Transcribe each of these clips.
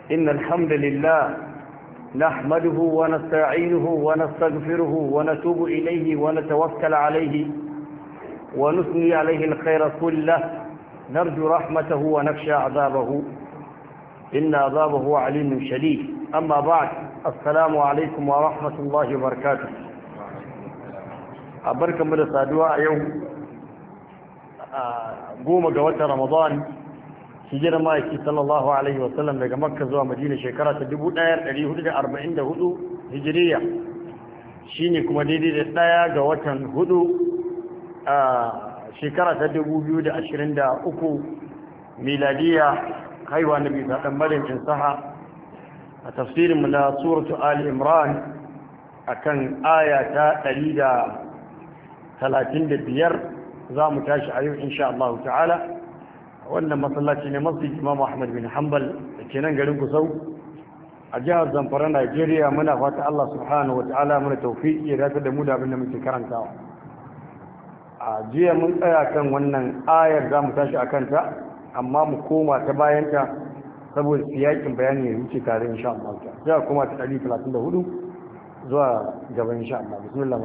إن الحمد لله نحمده ونستعينه ونستغفره ونتوب إليه ونتوكل عليه ونثني عليه الخير كله نرجو رحمته ونخشى عذابه إن عذابه عليم شديد أما بعد السلام عليكم ورحمة الله وبركاته أبركم من الصدواء يوم قوم قوات رمضان hijirar ma'aiki sallallahu alaihi wasallam daga makka zuwa madina shekara ta 1444 hijiriya shine kuma daidai da daya ga watan hudu a shekara ta 2023 miladiya haiwa na bisa ɗan marin insaha a tafsirinmu na suratu ali imran a kan aya ta 135 za mu tashi a yau insha Allah ta'ala wannan masallaci ne masjid imam ahmad bin hanbal da ke nan garin kusau a jihar zamfara najeriya muna fata allah subhanahu wa ta'ala muna taufiƙi ya dace da mu da abin da muke karantawa a jiya mun tsaya kan wannan ayar za mu tashi a kanta amma mu koma ta bayanta saboda siyakin bayani ya wuce tare insha Allah ta sai kuma ta 134 zuwa gaba insha Allah bismillah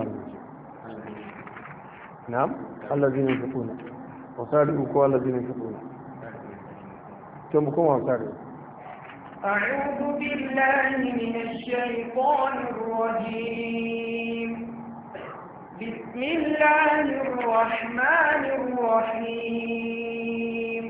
na'am allazina yunfiquna وصادقوا كوالا الذين ينفقون كم بكم وصادقوا أعوذ بالله من الشيطان الرجيم بسم الله الرحمن الرحيم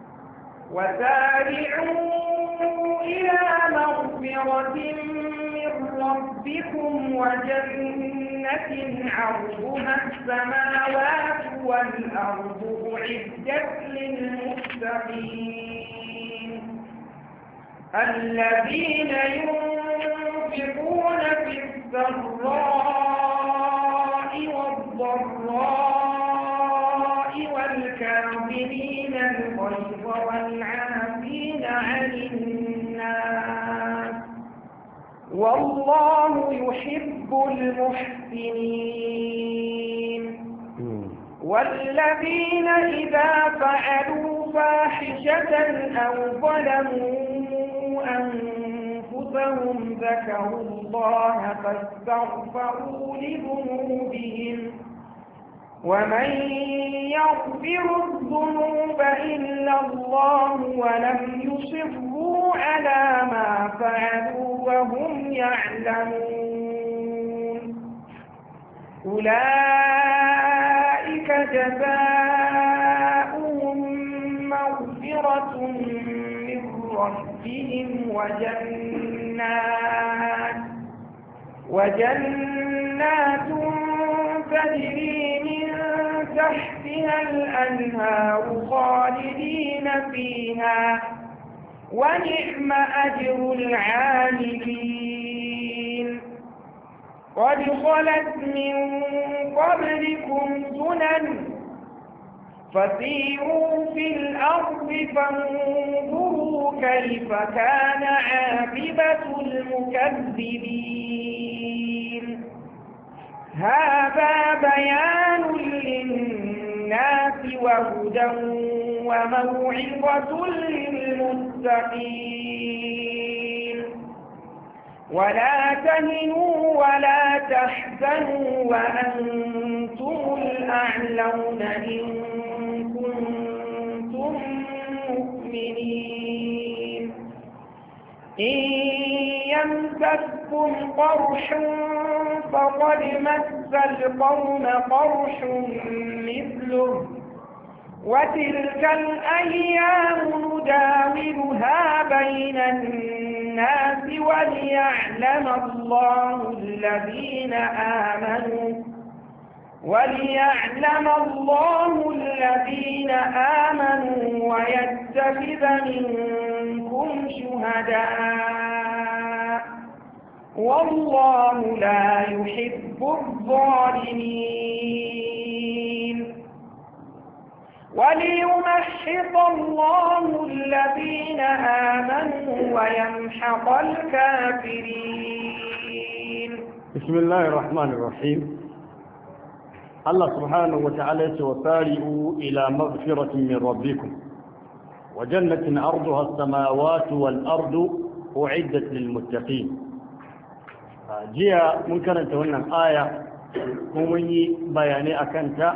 وسارعوا إلى مغفرة من ربكم وجنة عرضها السماوات والأرض أعدت للمتقين الذين ينفقون في السراء والضراء والكاظمين الغيظ والعافين عن الناس والله يحب المحسنين والذين إذا فعلوا فاحشة أو ظلموا أنفسهم ذكروا الله فاستغفروا لذنوبهم ومن يغفر الذنوب إلا الله ولم يصروا على ما فعلوا وهم يعلمون أولئك جزاؤهم مغفرة من ربهم وجنات وجنات تجري من تحتها الأنهار خالدين فيها ونعم أجر العاملين قد خلت من قبلكم سنن فسيروا في الأرض فانظروا كيف كان عاقبة المكذبين هذا بيان للناس وهدى وموعظة للمتقين ولا تهنوا ولا تحزنوا وأنتم الأعلون إن كنتم مؤمنين إن يمسكم قرح فقد مس القوم قرح مثله وتلك الأيام نداولها بين الناس وليعلم الله الذين آمنوا وليعلم الله الذين آمنوا ويتخذ منكم شهداء والله لا يحب الظالمين وليمحص الله الذين آمنوا ويمحق الكافرين بسم الله الرحمن الرحيم الله سبحانه وتعالى وسارئوا إلى مغفرة من ربكم وجنة أرضها السماوات والأرض uiddat lil muttaqin jiya mun karanta wannan aya kuma mun yi bayanai akan ta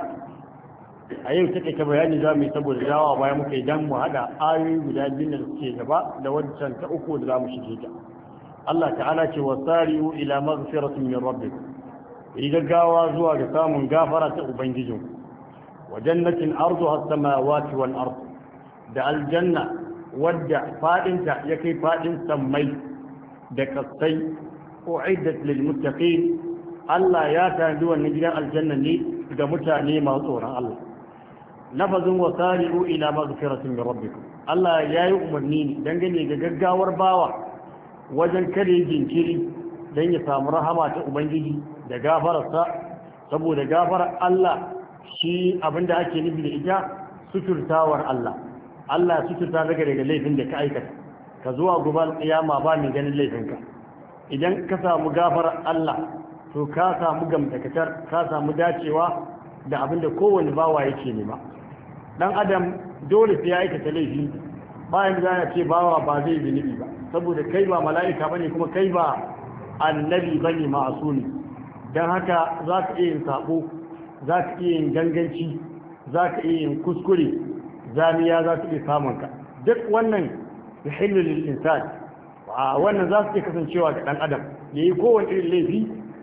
a yau take ta bayani za mu yi saboda dawa bayan muka yi dan mu hada ayoyi guda biyu da suke gaba da wancan ta uku da za mu shige ta Allah ta'ala ce wasari'u ila maghfiratin min rabbikum yi gaggawa zuwa ga samun gafara ta ubangijin wa jannatin arduha as-samawati wal ard da aljanna wadda fadinta ya kai fadin sammai da kasai uiddat lil muttaqin Allah ya tanadi wannan gidan aljanna ne ga mutane masu tsoron Allah lafazin wasari'u ila maghfiratin min rabbikum Allah ya yi umarni ne dangane ga gaggawar bawa wajen kada jinkiri don ya samu rahama ta ubangiji da gafararsa saboda gafarar Allah shi abinda ake nufi da ita suturtawar Allah Allah suturta daga daga laifin da ka aikata ka zuwa guban kiyama ba mai ganin laifinka idan ka samu gafarar Allah to ka samu gamtakatar ka samu dacewa da abinda kowane bawa yake nema dan adam dole sai ya aikata laifi bayan da ya ce bawa ba zai zunubi ba saboda kai ba mala'ika bane kuma kai ba annabi bane ma'asumi don haka za ka iya yin sabo za ka iya yin ganganci za ka iya yin kuskure zamiya za ka iya samun ka duk wannan ya hillu lil insan a wannan za su iya kasancewa ga dan adam ya yi kowane irin laifi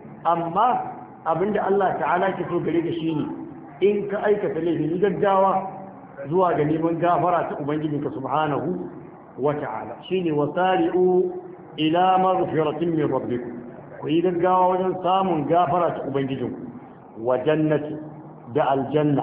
amma abinda Allah ta'ala ke so gare ka shine in ka aikata laifi ni gaggawa zuwa ga neman gafara ta ubangijinka subhanahu wa ta'ala shine wasari'u ila maghfiratin min rabbikum ku yi gaggawa wajen samun gafara ta ubangijinku wa jannati da aljanna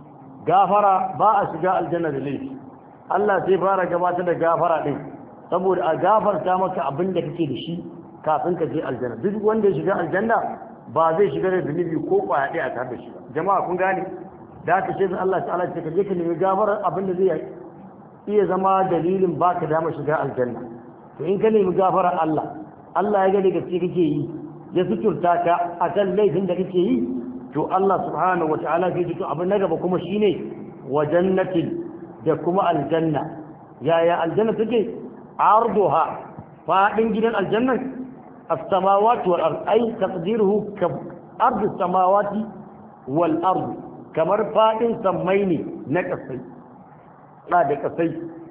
gafara ba a shiga aljanna da laifi Allah sai fara gabatar da gafara din saboda a gafarta maka abin da kake da shi kafin ka je aljanna duk wanda ya shiga aljanna ba zai shiga da zunubi ko kwaya ɗaya tare da shi ba jama'a kun gane da aka ce Allah ta'ala ce ka je ka nemi gafarar abin da zai iya zama dalilin baka dama shiga aljanna to in ka nemi gafarar Allah Allah ya gani gaske kake yi ya suturta ka a kan laifin da kake yi to Allah subhanahu wa ta'ala zai ji to abin na gaba kuma shine wa jannatin da kuma aljanna yaya aljanna take arduha fadin gidan aljannan as-samawati wal ard ay taqdiruhu ka ardu samawati wal ard kamar fadin sammai ne na kasai da da kasai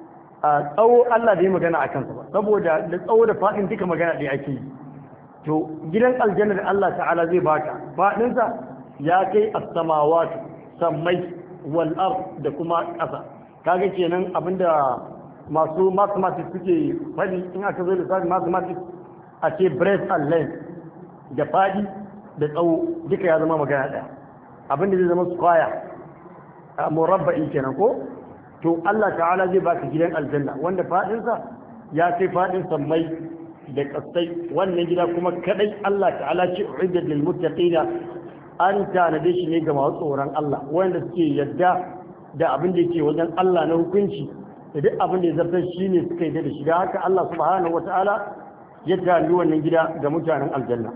a tsawo Allah da yi magana a kansa ba saboda da tsawo da faɗin duka magana da ake yi to gidan aljanna da Allah ta'ala zai baka faɗinsa ya kai as-samawati sammai wal ard da kuma ƙasa kaga kenan abinda masu mathematics suke faɗi in aka zo da mathematics a ce breadth and length da faɗi da tsawo duka ya zama magana ɗaya abinda zai zama square a murabba'i kenan ko to Allah ta'ala zai baka gidan aljanna wanda fadinsa ya kai fadin sammai da kasai wannan gida kuma kadai Allah ta'ala ce uiddat lil muttaqina an tanade shi ne ga masu tsoron Allah wanda suke yadda da abin da yake wajen Allah na hukunci da duk abin da ya zartar shi ne suka yi da shi da haka Allah subhanahu wata'ala ya tanadi wannan gida ga mutanen aljanna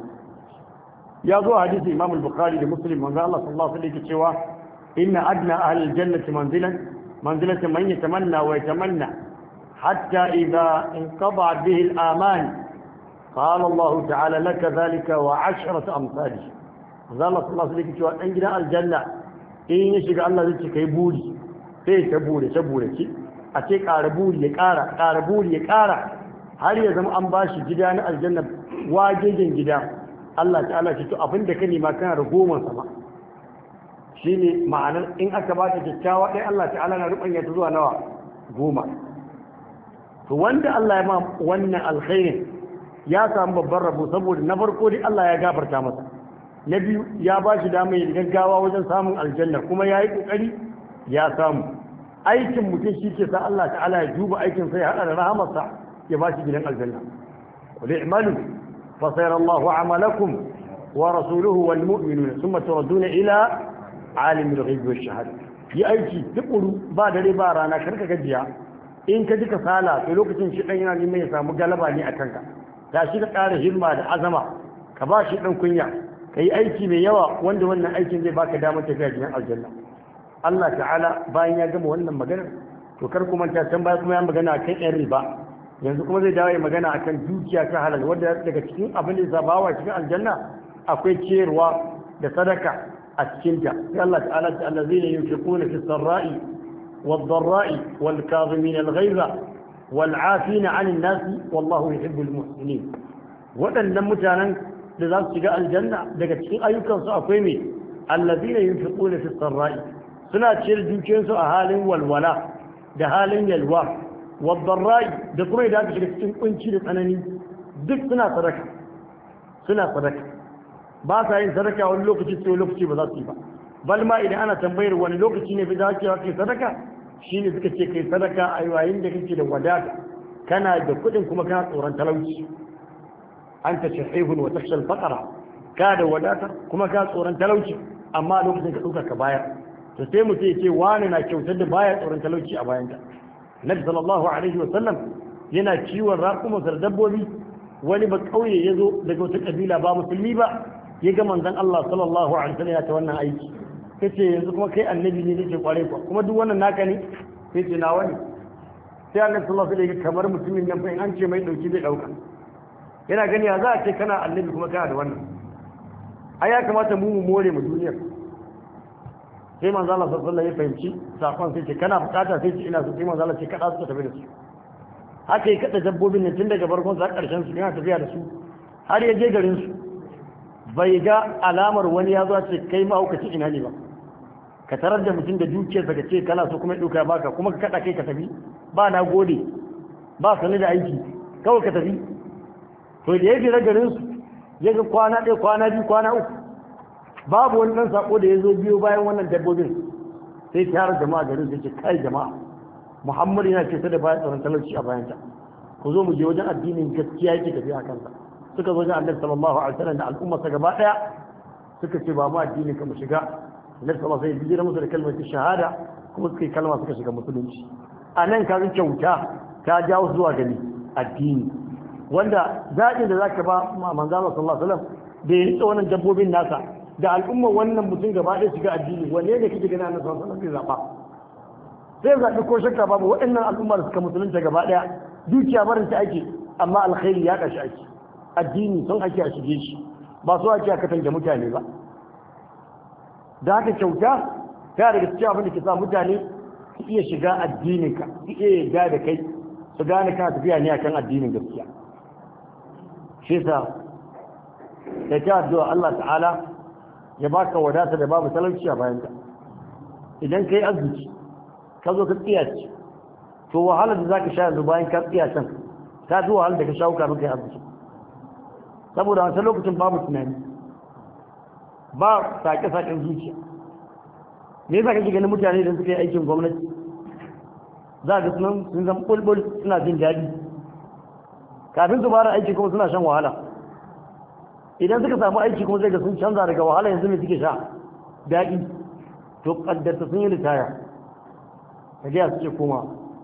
ya zo hadisi Imam al-Bukhari da Muslim manzo Allah sallallahu alaihi wasallam yake cewa inna adna ahli al-jannati manzilan منزلة من يتمنى ويتمنى حتى إذا انقضعت به الآمان قال الله تعالى لك ذلك وعشرة أمثاله قال الله صلى الله عليه وسلم عندنا الجنة إن يشك الله ذلك يبولي sai ta bure ta bure ce a ce ƙara buri ya ƙara ƙara buri ya ƙara har ya zama an ba shi gida na aljanna wajejen gida Allah ta'ala ce to abin da ka nema kana da goma sama shine ma'anar in aka ba ta kyakkyawa ɗaya Allah ta'ala na rubanya ta zuwa nawa goma to wanda Allah ya ma wannan alkhairin ya samu babban rabo saboda na farko dai Allah ya gafarta masa na biyu ya ba shi damar yin gaggawa wajen samun aljanna kuma ya yi ƙoƙari ya samu aikin mutum shi ke sa Allah ta'ala ya duba aikin sai ya haɗa da rahamarsa ya ba shi gidan aljanna qul i'malu fa sayara Allahu amalakum wa rasuluhu wal mu'minuna thumma turaduna ila alimul ghaibi wash shahada yi aiki tukuru ba dare ba rana karka gajiya in ka ji kasala to lokacin shi dan yana neman ya samu galaba ne a kanka ta shi ka ƙara himma da azama ka ba shi dan kunya ka yi aiki mai yawa wanda wannan aikin zai baka damar tafiya gidan aljanna Allah ta'ala bayan ya gama wannan magana to kar kuma ta can baya kuma ya magana kan yan riba yanzu kuma zai dawo magana akan dukiya ta halal wanda daga cikin abin da ya bawa cikin aljanna akwai ciyarwa da sadaka a cikin ta sai Allah ta'ala ta allazina yunfiquna fi sarra'i wad-dharra'i wal-kadhimina al-ghayza wal-'afina 'anil nasi wallahu yuhibbul muhsinin waɗannan mutanen da za su shiga aljanna daga cikin ayyukansu akwai me allazina yunfiquna fi sarra'i suna ciyar dukiyarsu a halin walwala da halin yalwa waddarra'i da kuma idan aka shiga cikin kunci da tsanani duk suna sadaka suna sadaka ba sa yin sadaka wani lokaci sai lokaci ba za su yi ba bal ma idan ana tambayar wani lokaci ne bai dace kai sadaka shine suka ce kai sadaka a yayin da kake da wadata kana da kuɗin kuma kana tsoron talauci anta shahihun wa takhshal faqra ka da wadata kuma ka tsoron talauci amma lokacin ka ɗauka ka bayar to sai mutum ya ce wani na kyautar da baya tsoron talauci a bayanta nabi sallallahu alaihi wa sallam yana kiwon raƙuma da dabbobi wani ba kauye ya zo daga wata kabila ba musulmi ba ya ga manzon Allah sallallahu alaihi wa sallam ya ta wannan aiki sai ce yanzu kuma kai annabi ne nake kware ku kuma duk wannan naka ne sai ce na wani sai annabi sallallahu alaihi wa sallam kamar mutumin nan fa in an ce mai dauki zai dauka yana gani ya za a ce kana annabi kuma kana da wannan ai ya kamata mu mu more mu duniyar sai manzo Allah sallallahu alaihi ya fahimci sakon sai ce kana bukata sai ce ina so sai manzo Allah ce kada su tafi da su haka yi kada dabbobin ne tun daga farkon sa karshen su yana tafiya da su har ya je garin su bai ga alamar wani ya zo ce kai ma hukaci ina ne ba ka tarar da mutum da dukiyarsa ka ce kana so kuma ya dauka baka kuma ka kada kai ka tafi ba na gode ba sani da aiki kawai ka tafi to da ya jira garin su ya ga kwana ɗaya kwana biyu kwana uku babu wani ɗan sako da ya zo biyo bayan wannan dabbobin sai tara jama'a garin sai ce kai jama'a muhammadu yana ce da bayan tsaron talauci a bayanta ku zo mu je wajen addinin gaskiya yake tafiya a kansa suka zo wajen annabi sallallahu alaihi wasallam da al'umma sa gaba daya suka ce ba mu addini ka mu shiga annabi sallallahu alaihi wasallam ya musu da kalmar shahada kuma suka yi kalma suka shiga musulunci a nan ka ga kyauta ta jawo zuwa gani addini wanda zaɓin da zaka ba manzo Allah sallallahu alaihi wasallam da ya rike wannan dabbobin nasa da al'ummar wannan mutum gaba ɗaya shiga addini wanne ne kake gani annabi sallallahu alaihi wasallam zai zaɓa sai zaɓi ko shakka babu waɗannan al'ummar suka musulunta gaba ɗaya dukiya barin ta ake amma alkhairi ya kashi ake addini sun ake a shige shi ba so ake a katange mutane ba da haka kyauta ta daga cikin abin da ke sa mutane su iya shiga addininka su iya yarda da kai su gane kana tafiya ne akan addinin gaskiya shi sa da ta addu'a Allah ta'ala ya baka wadata da babu talauci a bayanta idan kai arziki ka zo ka tsiyace to wahalar da zaka sha yanzu bayan ka tsiyacen ta zo wahalar da ka sha kafin kai arziki saboda wancan lokacin babu tunani ba sake-saken zuciya me yasa kake ganin mutane da suka yi aikin gwamnati za ga sunan sun zama bulbul suna jin daɗi kafin su fara aiki kuma suna shan wahala idan suka samu aiki kuma zai ga sun canza daga wahala yanzu mai suke sha daɗi to ƙaddarta sun yi ritaya ta gaya suke koma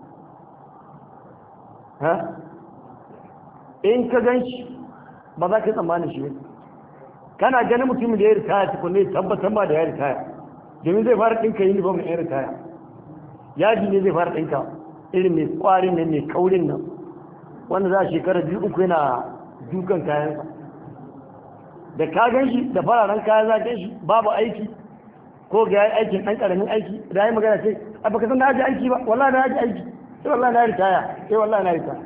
ha in ka gan shi ba za ka yi tsammanin shi kana ganin mutumin da ya ritaya tukunne tabbatar ba da ya ritaya domin zai fara ɗinka uniform na ya ritaya yaji ne zai fara ɗinka irin mai ƙwarin nan mai kaurin nan wanda za a shekara biyu uku yana dukan kayansa da ka gan shi da fararen kaya za ka shi babu aiki ko ga yayi aikin ɗan ƙaramin aiki da yi magana ce a baka san na haji aiki ba wallahi na haji aiki sai wallahi na ritaya sai wallahi na ritaya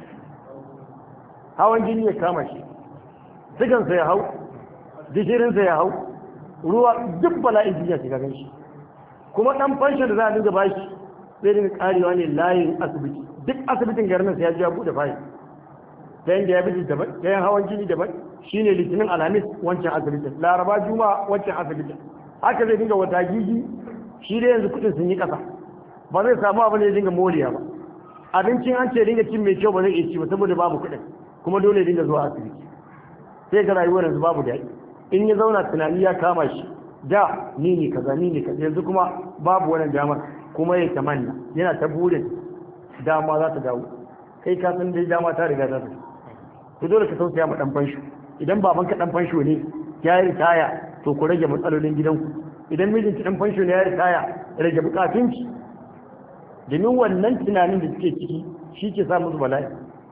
hawan jini ya kama shi sigansa ya hau gishirinsa ya hau ruwa duk bala'in jiya shiga gan shi kuma ɗan fanshin da za a dinga ba shi zai dinga karewa ne layin asibiti duk asibitin garin sai ya ji ya buɗe fayi ɗayan da ya bi daban ɗayan hawan jini daban shine litinin alhamis wancan asibitin laraba juma'a wancan asibitin haka zai dinga wata gigi shi dai yanzu kuɗin sun yi ƙasa ba zai samu abin da ya dinga moriya ba abincin an ce dinga cin mai kyau ba zai iya ci ba saboda babu kuɗin kuma dole dinga zuwa asibiti sai ga rayuwar yanzu babu daɗi in ya zauna tunani ya kama shi da ni ne kaza ni ne kaza yanzu kuma babu wannan damar kuma ya tamanna yana ta burin dama za ta dawo kai ka san dai dama ta riga ta tafi to dole ka tausaya ma dan fansho idan babanka dan fansho ne ya yi ritaya to ku rage matsalolin gidanku idan mijinki dan fansho ne ya yi ritaya rage bukatunki domin wannan tunanin da suke ciki shi ke sa musu bala'i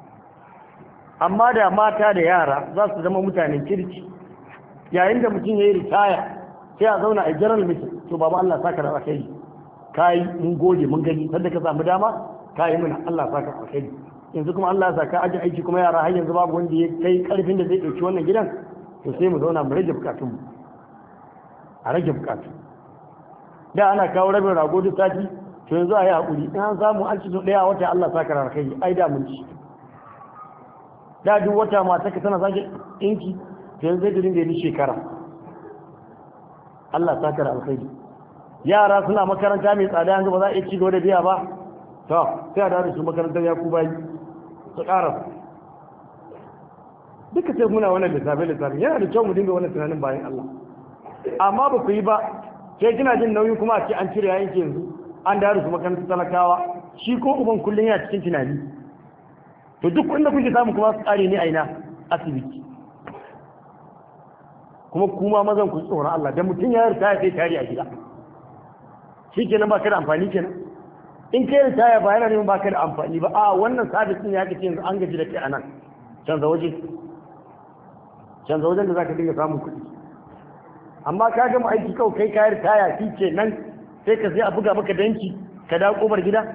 amma da mata da yara za su zama mutanen kirki yayin da mutum ya yi ritaya sai a zauna a general meeting to babu Allah saka da alkhairi kai mun gode mun gani sanda ka samu dama kai muna Allah saka da alkhairi yanzu kuma Allah ya saka aji aiki kuma yara har yanzu babu wanda ya kai karfin da zai dauki wannan gidan to sai mu zauna mu rage bukatun mu a rage bukatu da ana kawo rabin rago duk sati to yanzu a yi hakuri in an samu an ci so daya wata Allah saka da alkhairi ai da mun ci da duk wata mata ka tana sake ɗinki to yanzu zai dinga yi shekara Allah ta kara alkhairi yara suna makaranta mai tsada yanzu ba za a iya ci gaba da biya ba to sai a dawo su makarantar ya ku bayi su ƙara duka sai muna wannan lissafe lissafe yana da kyau mu dinga wannan tunanin bayan Allah amma ba ku yi ba sai kina jin nauyi kuma a ce an cire yayin yanzu an dawo su makarantar talakawa shi ko uban kullum yana cikin tunani to duk inda kuke samu kuma su tsare ne a ina asibiti kuma kuma mazan ku tsoron Allah dan mutum ya ritaya sai tare a gida shi kenan ba ka da amfani kenan in kai ritaya ba yana neman ba ka da amfani ba a wannan sabis din ya kace yanzu an gaji da kai anan canza waje canza wajen da zaka dinga samun kuɗi amma ka gama aiki kawai kai ka ritaya shi kenan sai ka sai a buga maka danki ka dawo kofar gida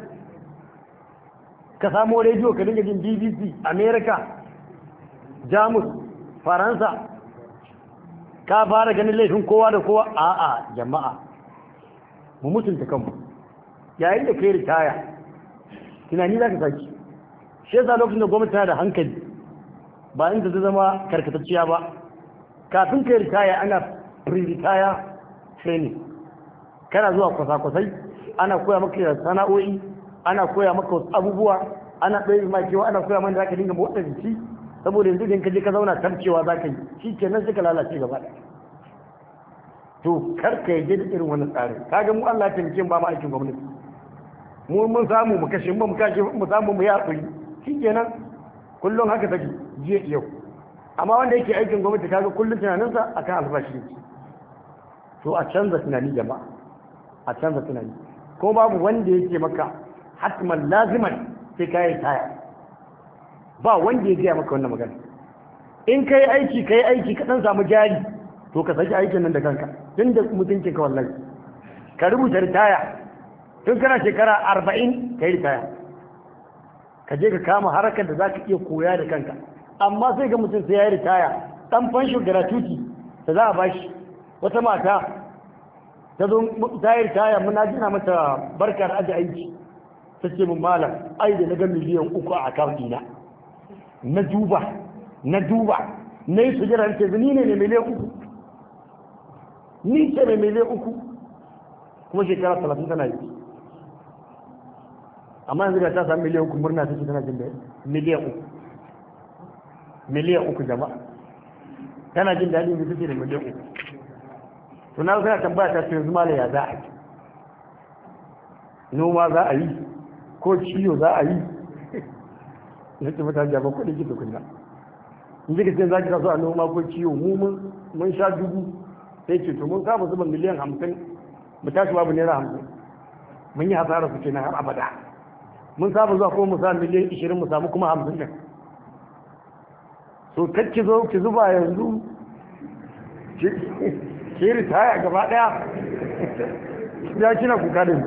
ka samo rediyo ka dinga jin BBC America Jamus Faransa ka fara ganin laifin kowa da kowa a'a jama'a mu mutunta kanmu yayin da kai ritaya tunani za ka saki shi yasa lokacin da gwamnati tana da hankali ba inda ta zama karkatacciya ba kafin kai ritaya ana pre-retire training kana zuwa kwasa-kwasai ana koya maka sana'o'i ana koya maka wasu abubuwa ana ɗaya ma kewa ana koya mana za ka dinga motsa jiki saboda yanzu idan ka je ka zauna tarcewa za ka yi shi ke nan suka lalace gaba ɗaya to kar ka yi da irin wannan tsarin kaga mu Allah ya taimake mu ba mu aikin gwamnati mu mun samu mu kashe mu kashe mu samu mu yaƙuri shi ke nan kullum haka take jiya yau amma wanda yake aikin gwamnati kaga kullum tunaninsa akan albashi ne to a canza tunani jama'a a canza tunani ko babu wanda yake maka hatman laziman sai ka yi taya ba wanda ya gaya maka wannan magana in ka yi aiki ka yi aiki ka ɗan samu jari to ka saki aikin nan da kanka tun da mutuncin ka wallahi ka rubuta ritaya tun kana shekara arba'in ka yi ritaya ka je ka kama harakar da za ka iya koya da kanka amma sai ga mutum sai ya yi ritaya ɗan fansho gratuity da za a bashi wata mata ta zo ta yi ritaya muna jina mata barkar aji aiki ta ce mun malam ai da na ga miliyan uku a akawun ɗina na duba na duba na yi sujira ce ni ne mai miliyan uku ni ce mai miliyan uku kuma shekara talatin tana yi amma yanzu da ta sami miliyan uku murna ta ce tana jin da miliyan uku miliyan uku jama'a tana jin daɗin da take da miliyan uku to na kana tambaya ta ce yanzu mala ya za a yi noma za a yi ko ciyo za a yi ya ce mutane jaban kuɗi ki tukunna in ji ka ce za ki kaso a noma ko ciwo mu mun sha dubu sai ce to mun kama zuba miliyan hamsin mu tashi babu naira hamsin mun yi hasara su kenan har abada mun saba zuwa kuma mu sa miliyan ishirin mu samu kuma hamsin ɗin so kacci zo ki zuba yanzu ki ritaya gaba ɗaya ya kina kuka da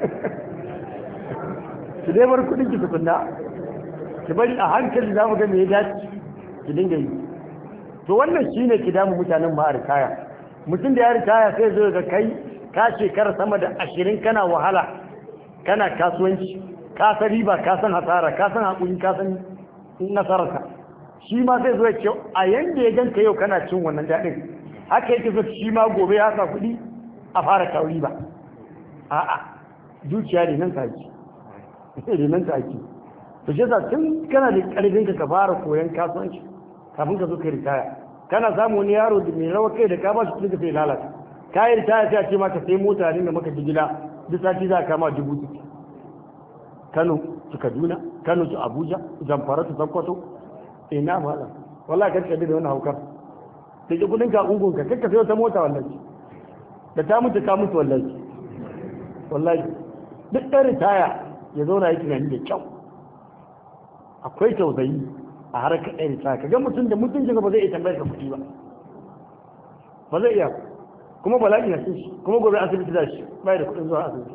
ki dai bar kuɗin ki tukunna ki bari a hankali za mu ga me ya dace ki dinga yi to wannan shine ki damu mutanen ma a ritaya mutum da ya ritaya sai zo ga kai ka shekara sama da ashirin kana wahala kana kasuwanci ka san riba ka san hasara ka san haƙuri ka san nasararka shi ma sai zo ya ce a yanda ya ganka yau kana cin wannan daɗin haka yake zo shi ma gobe ya sa kuɗi a fara kawo riba a'a zuciya ne nan take ne nan take to shi yasa tun kana da ƙarfin ka fara koyon kasuwanci kafin ka zo ka ritaya kana samu wani yaro da mai rawa kai da ka ba shi kuɗi ka sai lalata ka yi ritaya sai a ce maka sai mota ne da maka jigila duk sati za ka kama dubu sittin Kano su Kaduna Kano su Abuja Zamfara su Sokoto ina mala wallahi kan kabi da wannan haukar da ke kudin ka ungun ka kakka sai wata mota wallahi da ta mutu ka mutu wallahi wallahi duk ɗan ritaya ya zauna yi tunani da kyau akwai tausayi a harkar ɗaya ta ka ga mutum da mutuncin ba zai iya tambayar ka kuɗi ba ba zai iya kuma bala'i na cin shi kuma gobe asibiti da shi bai da kuɗin zuwa asibiti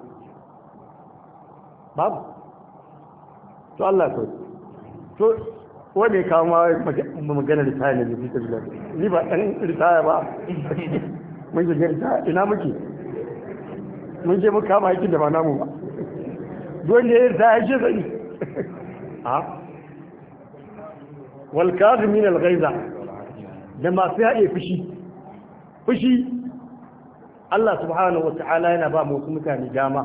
babu to Allah to to wanda ya kawo ma magana ritaya ne da fita bila ni ba ɗan ritaya ba mun shiga ritaya ina muke mun je muka kama aikin da ba namu ba don da ya ritaya ce zai a wal kazimin al ghaiza da masu haɗe fushi fushi Allah subhanahu wa ta'ala yana ba mu mutane dama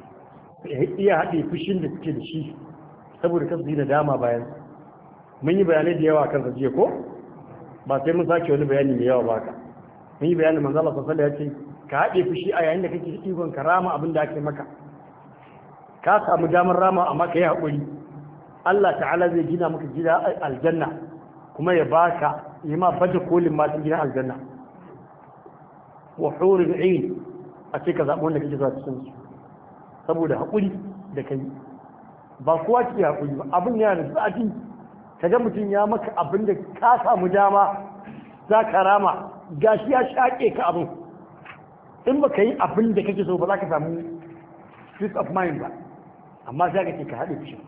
iya haɗe fushin da suke da shi saboda kasu yi da dama bayan mun yi bayanai da yawa kan jiya ko ba sai mun sake wani bayani mai yawa ba ka mun yi bayanin manzo Allah sallallahu alaihi ya ce ka haɗe fushi a yayin da kake ikon ka rama abin da ake maka ka samu damar rama amma ka yi haƙuri Allah ta'ala zai gina maka gida aljanna kuma ya baka yi ma baje kolin ma gidan aljanna wa hurin ain a ce ka zaɓi wanda kake zuwa cikin su saboda haƙuri da kai ba kowa ke haƙuri ba abin yana da zafi ka ga mutum ya maka abin da ka samu dama za ka rama gashi ya shaƙe ka abin in ba ka yi abin da kake so ba za ka samu peace of mind ba amma za ka ce ka haɗe fushin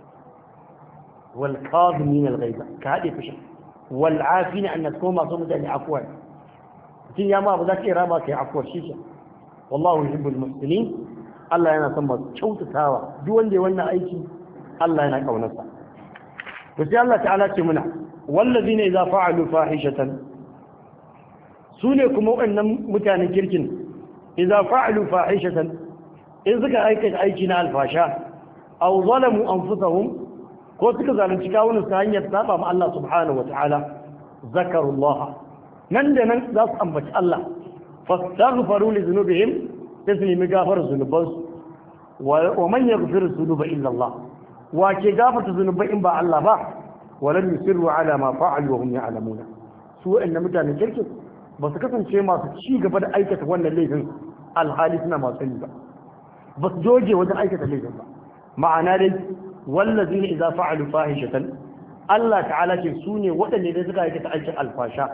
wal kazimin al ghaiba ka haɗe fushin wal afina an nasu masu mutane afuwa mutum ya ma ba za ka iya rama ka yi afuwar shi wallahu yuhibbul muslimin Allah yana son masu kyautatawa duk wanda ya wannan aiki Allah yana kaunarsa to sai Allah ta'ala ce muna wallazina idza fa'alu fahishatan sune kuma wannan mutanen kirkin idza fa'alu fahishatan in suka aikata aiki na alfasha aw zalamu anfusahum ko suka zalunci kawunan su hanyar saba ma Allah subhanahu wata'ala zakarullah nan da nan za su ambaci Allah fastaghfaru li dhunubihim sai su nemi gafar zunubansu wa man yaghfiru dhunuba illa Allah wa ke gafarta zunubai in ba Allah ba walam yusirru ala ma fa'alu wa hum ya'lamuna su wa'annan mutanen kirki ba su kasance masu ci gaba da aikata wannan laifin alhali suna masu sani ba ba su doge wajen aikata laifin ba ma'ana dai wallazi ne idza fa'alu fahishatan Allah ta'ala ce su ne waɗanda da suka aikata aikin alfasha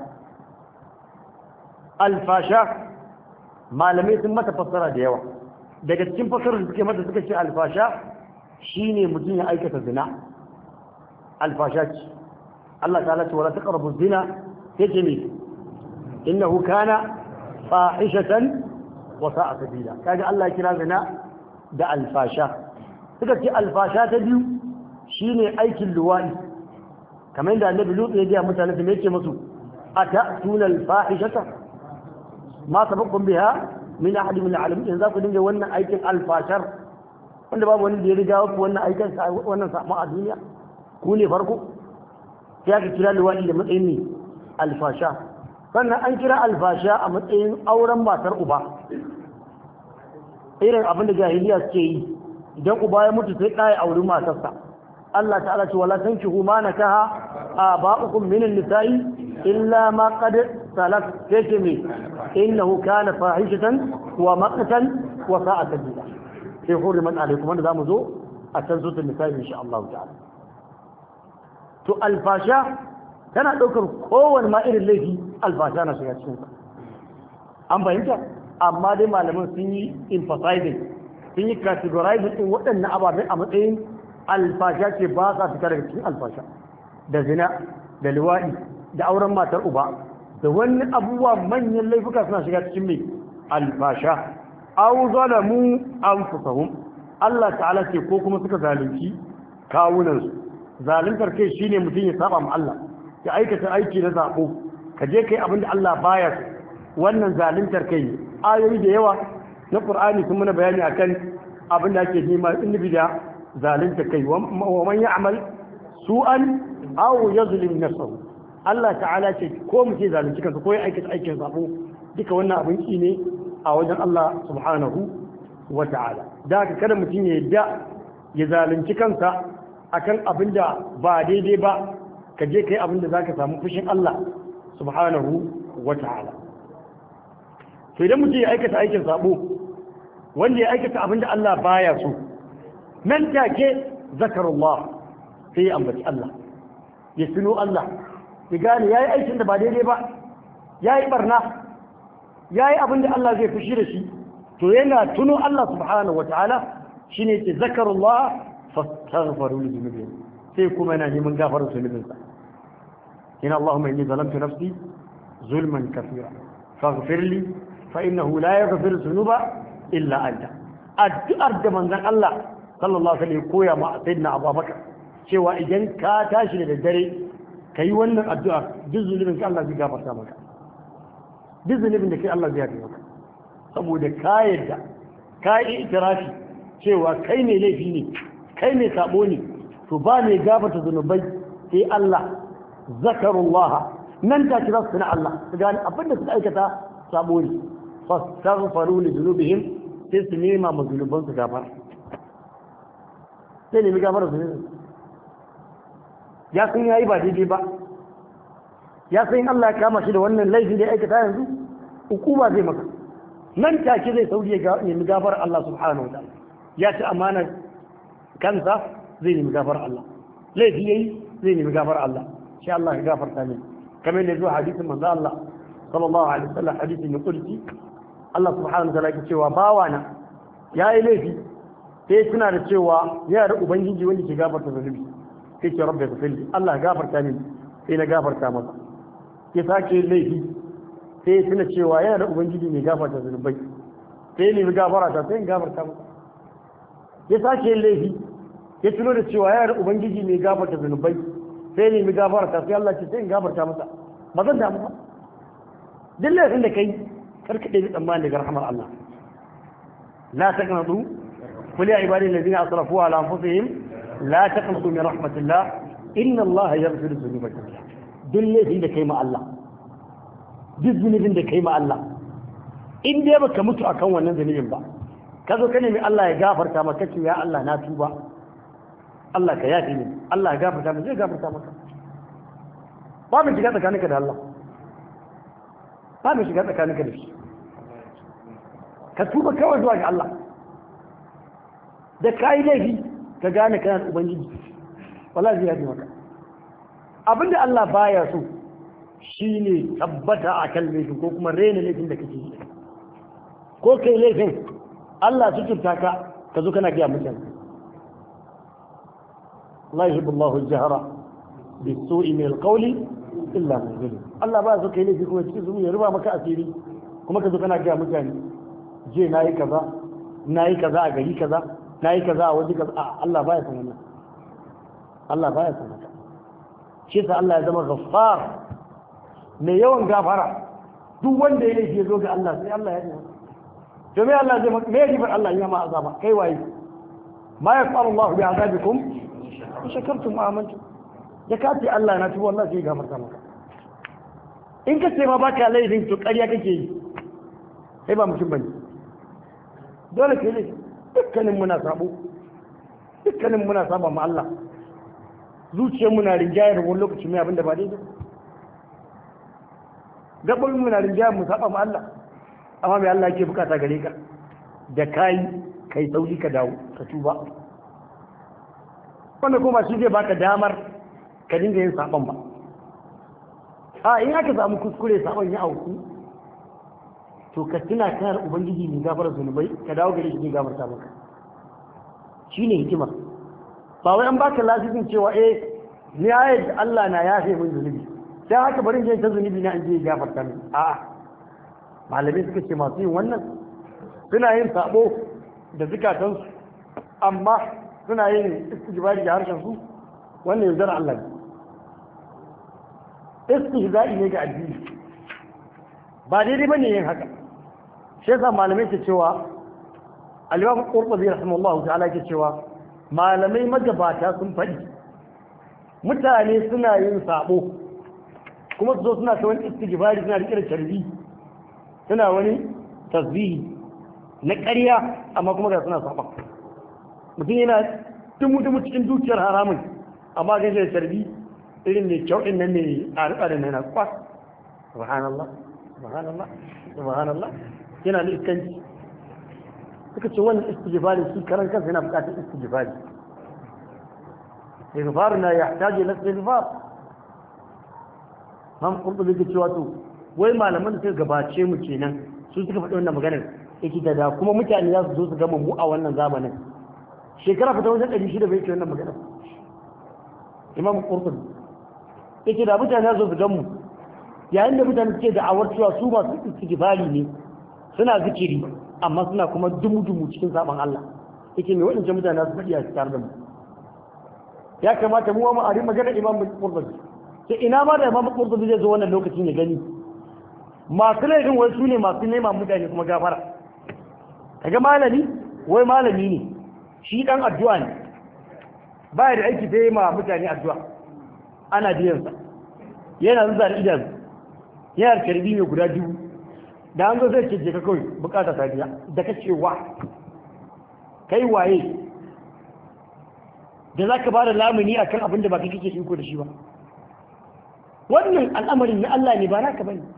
alfasha malamai sun mata fassara da yawa daga cikin fassarar da suke mata suka ce alfasha shine mutum ya aikata zina alfasha ce Allah ta'ala ce wala taqrabu zina yace ne innahu kana fahishatan wa sa'a sabila kaga Allah ya kira zina da alfasha suka ce alfasha ta biyu shine aikin luwadi kamar yadda annabi lutu ya ga mutane su yake musu atatuna alfahishata ma sabaqum biha min ahad min alamin in za ku dinga wannan aikin alfashar wanda babu wani da ya riga ku wannan aikin wannan sabon a duniya ku ne farko sai aka kira luwadi da matsayin ne alfasha sannan an kira alfasha a matsayin auren matar uba irin abin da jahiliya suke yi idan uba ya mutu sai ɗaya auri matarsa Allah ta'ala ce wala tankihu ma nakaha aba'ukum min an-nisa'i illa ma qad salaf sai me innahu kana fahishatan wa maqtan wa sa'a sabila sai hurriman alaikum wanda zamu zo a can suratul nisa'i insha Allah ta'ala to alfasha tana daukar kowanne ma irin laifi alfasha na shiga cikin an fahimta amma dai malaman sun yi emphasizing sun yi categorizing din waɗannan ababen a matsayin alfasha ce ba sa fita daga cikin alfasha da zina da liwaɗi da auren matar uba da wani abubuwa manyan laifuka suna shiga cikin mai alfasha aw zalamu anfusahum Allah ta'ala ce ko kuma suka zalunci kawunan su zaluntar kai shine mutum ya saba ma Allah ya aikata aiki na zabo ka je kai abin da Allah baya so wannan zaluntar kai ne ayoyi da yawa na Qur'ani sun muna bayani akan abin da ake nema in da zalunta kai wa man ya'mal su'an aw yazlim nafsahu Allah ta'ala ce ko mu ce zalunci kansa ko ya aikata aikin sabo duka wannan abin ki ne a wajen Allah subhanahu wa ta'ala da haka kada mutum ya yadda ya zalunci kansa akan abin da ba daidai ba ka je kai abin da zaka samu fushin Allah subhanahu wa ta'ala to idan mutum ya aikata aikin sabo wanda ya aikata abin da Allah baya so nan take zakarullah sai ya ambaci Allah ya tuno Allah ya gane yayi aikin da ba daidai ba yayi barna yayi abin da Allah zai fushi da shi to yana tuno Allah subhanahu wataala shine ce zakarullah fastaghfiru li dhunubihim sai kuma yana neman gafarar zunubinsa ina Allahumma inni zalamtu nafsi zulman kathira faghfir li fa innahu la yaghfiru dhunuba illa anta addu'ar da manzon Allah sallallahu alaihi wasallam koya ma sayyidina Abubakar cewa idan ka tashi da daddare kai wannan addu'a duk zunubin ka Allah zai gafarta maka duk zunubin da kai Allah zai yafe maka saboda ka yadda ka yi itirafi cewa kai ne laifi ne kai ne sabo ne to ba mai gafarta zunubai sai Allah zakarullaha nan ta kira su na Allah su gane abin da suka aikata sabo ne fastaghfaru li dhunubihim sai su nema ma zunuban su gafara sai nemi gafara zunubin ya san yayi ba daidai ba ya san Allah ya kama shi da wannan laifi da ya aikata yanzu hukuma zai maka nan take zai sauri ya nemi gafar Allah subhanahu wa ta'ala ya ci amanar kansa zai nemi gafar Allah laifi yayi zai nemi gafar Allah sha Allah ya gafarta ne kamar da zuwa hadisin manzo Allah sallallahu alaihi wasallam hadisi ne kulli Allah subhanahu wa ta'ala yake cewa bawana yayi laifi sai suna da cewa ya da ubangiji wanda ke gafarta zunubi sai ce rabbi ghfirli Allah ya gafarta ni sai na gafarta masa ya sake laifi sai suna cewa yana da ubangiji mai gafarta zunubai sai ne mai gafara ta sai in gafarta masa ya sake laifi ya tuno da cewa yana da ubangiji mai gafarta zunubai sai ne mai gafara ta sai Allah ce sai in gafarta masa ba zan damu ba duk laifin da kai karka ɗaya tsammani daga rahamar Allah la taqnatu qul ya ibadi alladhina asrafu ala anfusihim la taqnatu min rahmatillah inna Allah yaghfiru dhunuba jami'a duk laifin da kai ma Allah duk zunubin da kai ma Allah in dai baka mutu akan wannan zunubin ba ka zo ka nemi Allah ya gafarta maka ce ya Allah na tuba Allah ka yafe ni Allah ya gafarta maka zai gafarta maka ba mu shiga tsakaninka da Allah ba mu shiga tsakaninka da shi ka tuba kawai zuwa ga Allah da ka yi laifi ka gane kana da ubangiji wala zai yafe maka abinda Allah baya so shine tabbata a kan laifin ko kuma rena laifin da kake yi ko kai laifin Allah su kirta ka ka zo kana gaya mutane Allah yuhibbu Allahu al-jahra bis-su'i min al-qawli illa man zulim Allah ba so kai laifi kuma cikin zumu ya ruba maka asiri kuma ka zo kana gaya mutane je nayi kaza nayi kaza a gari kaza nayi kaza a waje kaza Allah baya san wannan Allah baya san haka shi yasa Allah ya zama ghaffar mai yawan gafara duk wanda ya laifi ya zo ga Allah sai Allah ya ji to me Allah zai me ribar Allah ya ma azaba kai waye ma yaqalu Allah bi azabikum in shakartum amantu da ka ce Allah na tuba Allah sai gafarta maka in ka ce ma baka laifin to ƙarya kake yi sai ba mutum bane dole ke ne dukkanin muna sabo dukkanin muna saba ma Allah zuciyar muna rinjayar wani lokaci mai abin da ba daidai gaɓar muna rinjayar mu saba ma Allah amma mai Allah ke bukata gare ka da kayi kai sauri ka dawo ka tuba wanda kuma shi zai baka damar ka dinga yin saban ba a in aka samu kuskure saban ya auku to ka tuna kana ubangiji mai gafara zunubai ka dawo gare shi ne gafarta maka shine hikima ba wai an baka lasisin cewa eh ni ayat da Allah na yafe min zunubi sai haka bari je ta zunubi na in je gafarta min a'a malamai suka ce masu yin wannan suna yin sabo da zukatansu amma suna yin istijbari da harshen su wannan yaudar Allah ne istihza'i ne ga addini ba daidai bane yin haka shi yasa malamai ke cewa al-Imam Qurtubi rahimahullahu ta'ala ke cewa malamai magabata sun faɗi mutane suna yin sabo kuma su zo suna ta wani istighfari suna riƙe da tarbi suna wani tasbihi na ƙarya amma kuma ga suna saba mutum yana dumu-dumu cikin dukiyar haramun amma gan da tarbi irin mai kyau ɗin nan ne a riƙa da nana kwas subhanallah subhanallah subhanallah yana da iskanci suka ce wannan istighfari shi karan kansa yana buƙatar istighfari istighfar na ya taje na istighfar man kurkubi ke cewa to wai malaman da suka gabace mu kenan su suka faɗi wannan maganar yake da da kuma mutane za su zo su gama mu a wannan zamanin shekara fita wajen ɗari shida bai ce wannan maganar imam kurkubi yake da mutane za su zo su gamu yayin da mutane suke da'awar cewa su masu istighfari ne suna zikiri amma suna kuma dumu-dumu cikin saban Allah yake mai waɗancan mutane za su faɗi a tare da mu ya kamata mu ma a ri magana imam qurtubi sai ina ma da imam qurtubi zai zo wannan lokacin ya gani masu laifin wai su ne masu nema mutane kuma gafara kaga malami wai malami ne shi dan addu'a ne baya da aiki sai ma mutane addu'a ana biyan sa yana zuwa da idan yana karbi mai guda dubu da an zo zai ce je ka kawai bukata ta biya da kace wa kai waye da za ka ba da lamuni a kan abin da ba ka kake iko da shi ba wannan al'amarin na Allah ne ba naka bane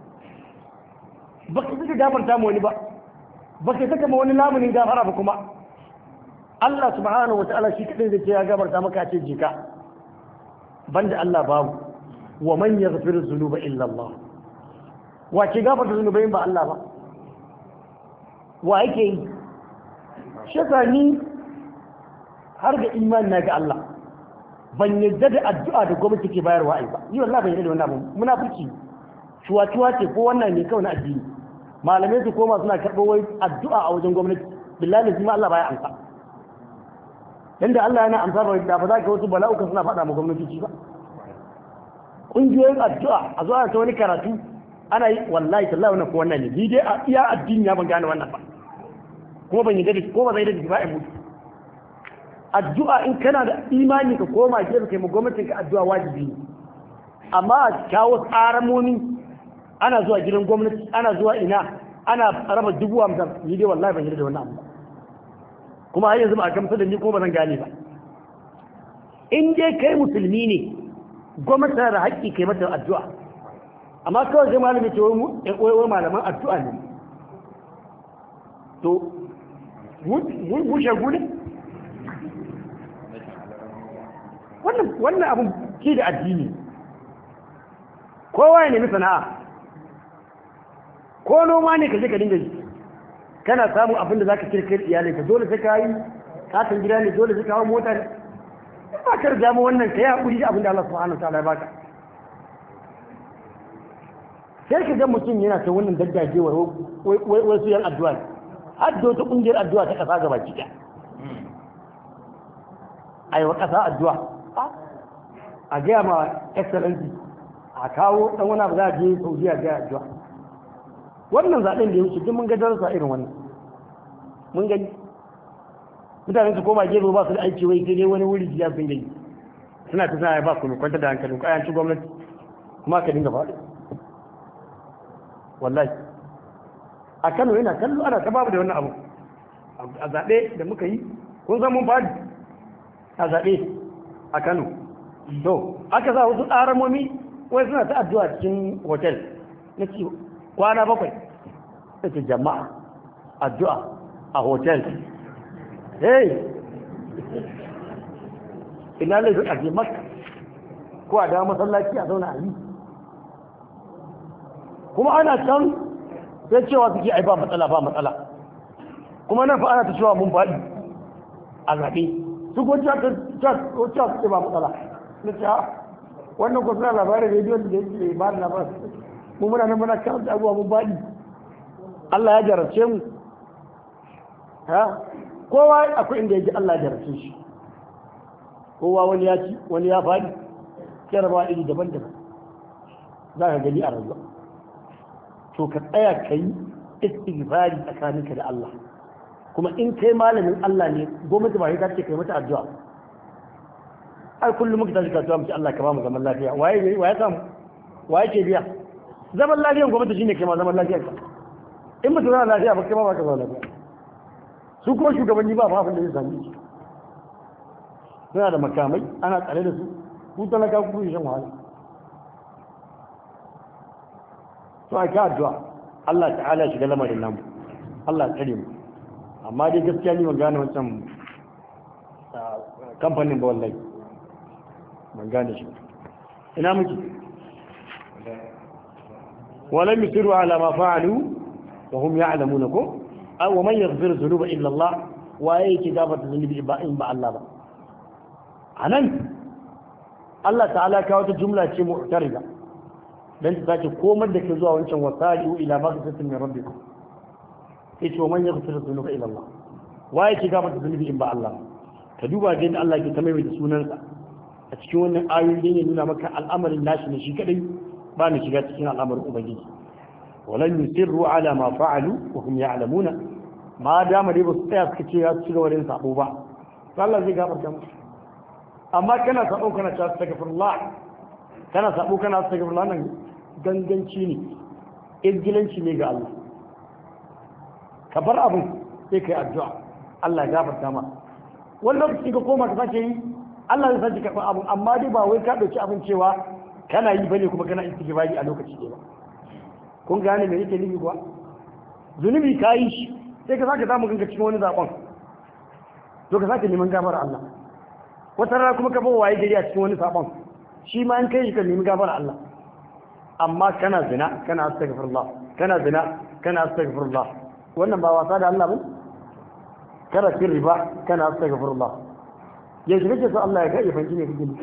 ba ka saka gafarta ma wani ba ba ka saka ma wani lamunin gafara ba kuma Allah subhanahu wa ta'ala shi kadai zai ce ya gafarta maka ce jika banda Allah babu wa man yaghfiru dhunuba illa Allah wa ke gafarta zunubai ba Allah ba wa yake yi shi ni har da imani na ga Allah ban yadda da addu'a da gwamnati ke bayarwa ai ba ni wallahi ban yadda da wannan abu munafiki shuwa-shuwa ce ko wannan ne kawai na addini malamai su koma suna karɓo wai addu'a a wajen gwamnati billahi lazima Allah baya amsa yanda Allah yana amsa ba da ba za ka wasu bala'uka suna faɗa ma gwamnati ba ƙungiyoyin addu'a a zuwa ta wani karatu ana yi wallahi tallahi wannan ko wannan ne ni dai a iya addini ya ban gane wannan ba kuma ban yadda da ko ba zai da ba mutu addu'a in kana da imani ka koma gefe kai ma gwamnatin ka addu'a wajibi ne amma a kawo tsaramomi ana zuwa gidan gwamnati ana zuwa ina ana raba dubu hamsin ni dai wallahi ban yi da wannan abu kuma har yanzu ba a gamsu da ni ko ba zan gane ba in dai kai musulmi ne gwamnati tana da haƙƙi kai mata addu'a amma kawai sai malami ce wai wai malaman addu'a ne to mun bushe gudu wannan abin ke da addini kowa ya nemi sana'a ko noma ne ka je ka dinga yi kana samun abin da za ka kirkir iyalai ka dole sai ka yi katon gida ne dole sai ka hau mota ne ba ka riga wannan ka yi haƙuri da abin da Allah subhanahu ta'ala ya baka sai ka ga mutum yana ta wannan daddagewar wasu yan addu'a har da wata ƙungiyar addu'a ta ƙasa gaba ki a yi wa ƙasa addu'a a gaya ma excellency a kawo ɗan wani abu za a je saudiya gaya addu'a wannan zaɓen da ya wuce duk mun ga darasa irin wannan mun gani mutane su koma gefe ba su da aiki wai sai dai wani wuri jiya sun gani suna ta suna ba ku mai kwanta da hankalin ku ayanci gwamnati kuma ka dinga faɗi wallahi a kano yana kallo ana ta babu da wannan abu a zaɓe da muka yi kun san mun faɗi a zaɓe a kano to aka sa wasu tsaramomi wai suna ta addu'a cikin hotel na ci kwana bakwai ta ce jama'a addu'a a hotel hey ina laifin a je maka ko a dawo masallaci a zauna a yi kuma ana can sai cewa suke ai ba matsala ba matsala kuma nan fa ana ta cewa mun faɗi a zaɓe su ko cewa suke ba matsala na ce ha wannan ko suna labarin rediyon da yake ba da labarin mu muna nan muna kan abubuwa mun faɗi Allah ya jarabce mu ha kowa akwai inda yake Allah ya jarabce shi kowa wani ya ci wani ya faɗi jarabawa iri daban-daban za ka gani a rayuwa to ka tsaya ka yi istighfari tsakaninka da Allah kuma in kai malamin Allah ne gwamnati ba ta ce kai mata addu'a ai kullum muka tashi kasuwa mu ce Allah ka ba mu zaman lafiya waye waye samu waye ke biya zaman lafiyan gwamnati shine kai ma zaman lafiyar ka in mutum na lafiya ba kai ma ba ka zama lafiya su kuma shugabanni ba abin da zai sami shi suna da makamai ana tsare da su ku talaka ku shan wahala to a ka addu'a Allah ta'ala shiga lamarin namu Allah tsare mu amma dai gaskiya ni ban gane wancan kamfanin ba wallahi ban gane shi ina muke ولم يصروا على ما فعلوا وهم يعلمون كو أو من يغفر الذنوب إلا الله وأي كتابة الذنوب إن بأ الله anan Allah ta'ala kawo ta jumla ce mu'tarida dan ta sake komar da ke zuwa wancan wasari'u ila maghfiratin min rabbikum yace wa man yaghfiru dhunuba ila Allah waye ke gafarta zunubi in ba Allah ka duba ga inda Allah ke ta mai da sunansa a cikin wannan ayoyi ne nuna maka al'amarin nashi ne shi kadai ba ni shiga cikin al'amarin ubangiji walan yusirru ala ma fa'alu wa hum ya'lamuna ma dama dai ba su tsaya suka ce ya ci gaba da sabo ba Allah zai gafarta musu amma kana sabo kana ta astaghfirullah kana sabo kana astaghfirullah nan ganganci ne izgilanci ne ga Allah ka bar abin sai kai addu'a Allah ya gafarta ma wani lokaci ka koma ka sake yi Allah zai sake karɓar abin amma dai ba wai ka ɗauki abin cewa kana yi bane kuma kana istighfari a lokaci ɗaya ba kun gane me yake nufi kuwa zunubi ka yi shi sai ka sake samu kanka cikin wani zaɓen to ka sake neman gafara Allah wata rana kuma ka bawa waye gari a cikin wani saɓon shi ma an kai ka nemi gafara Allah amma kana zina kana astaghfirullah kana zina kana astaghfirullah wannan ba wasa da Allah ba kana cin riba kana astaghfirullah yanzu kake so Allah ya ga ifanci ne kake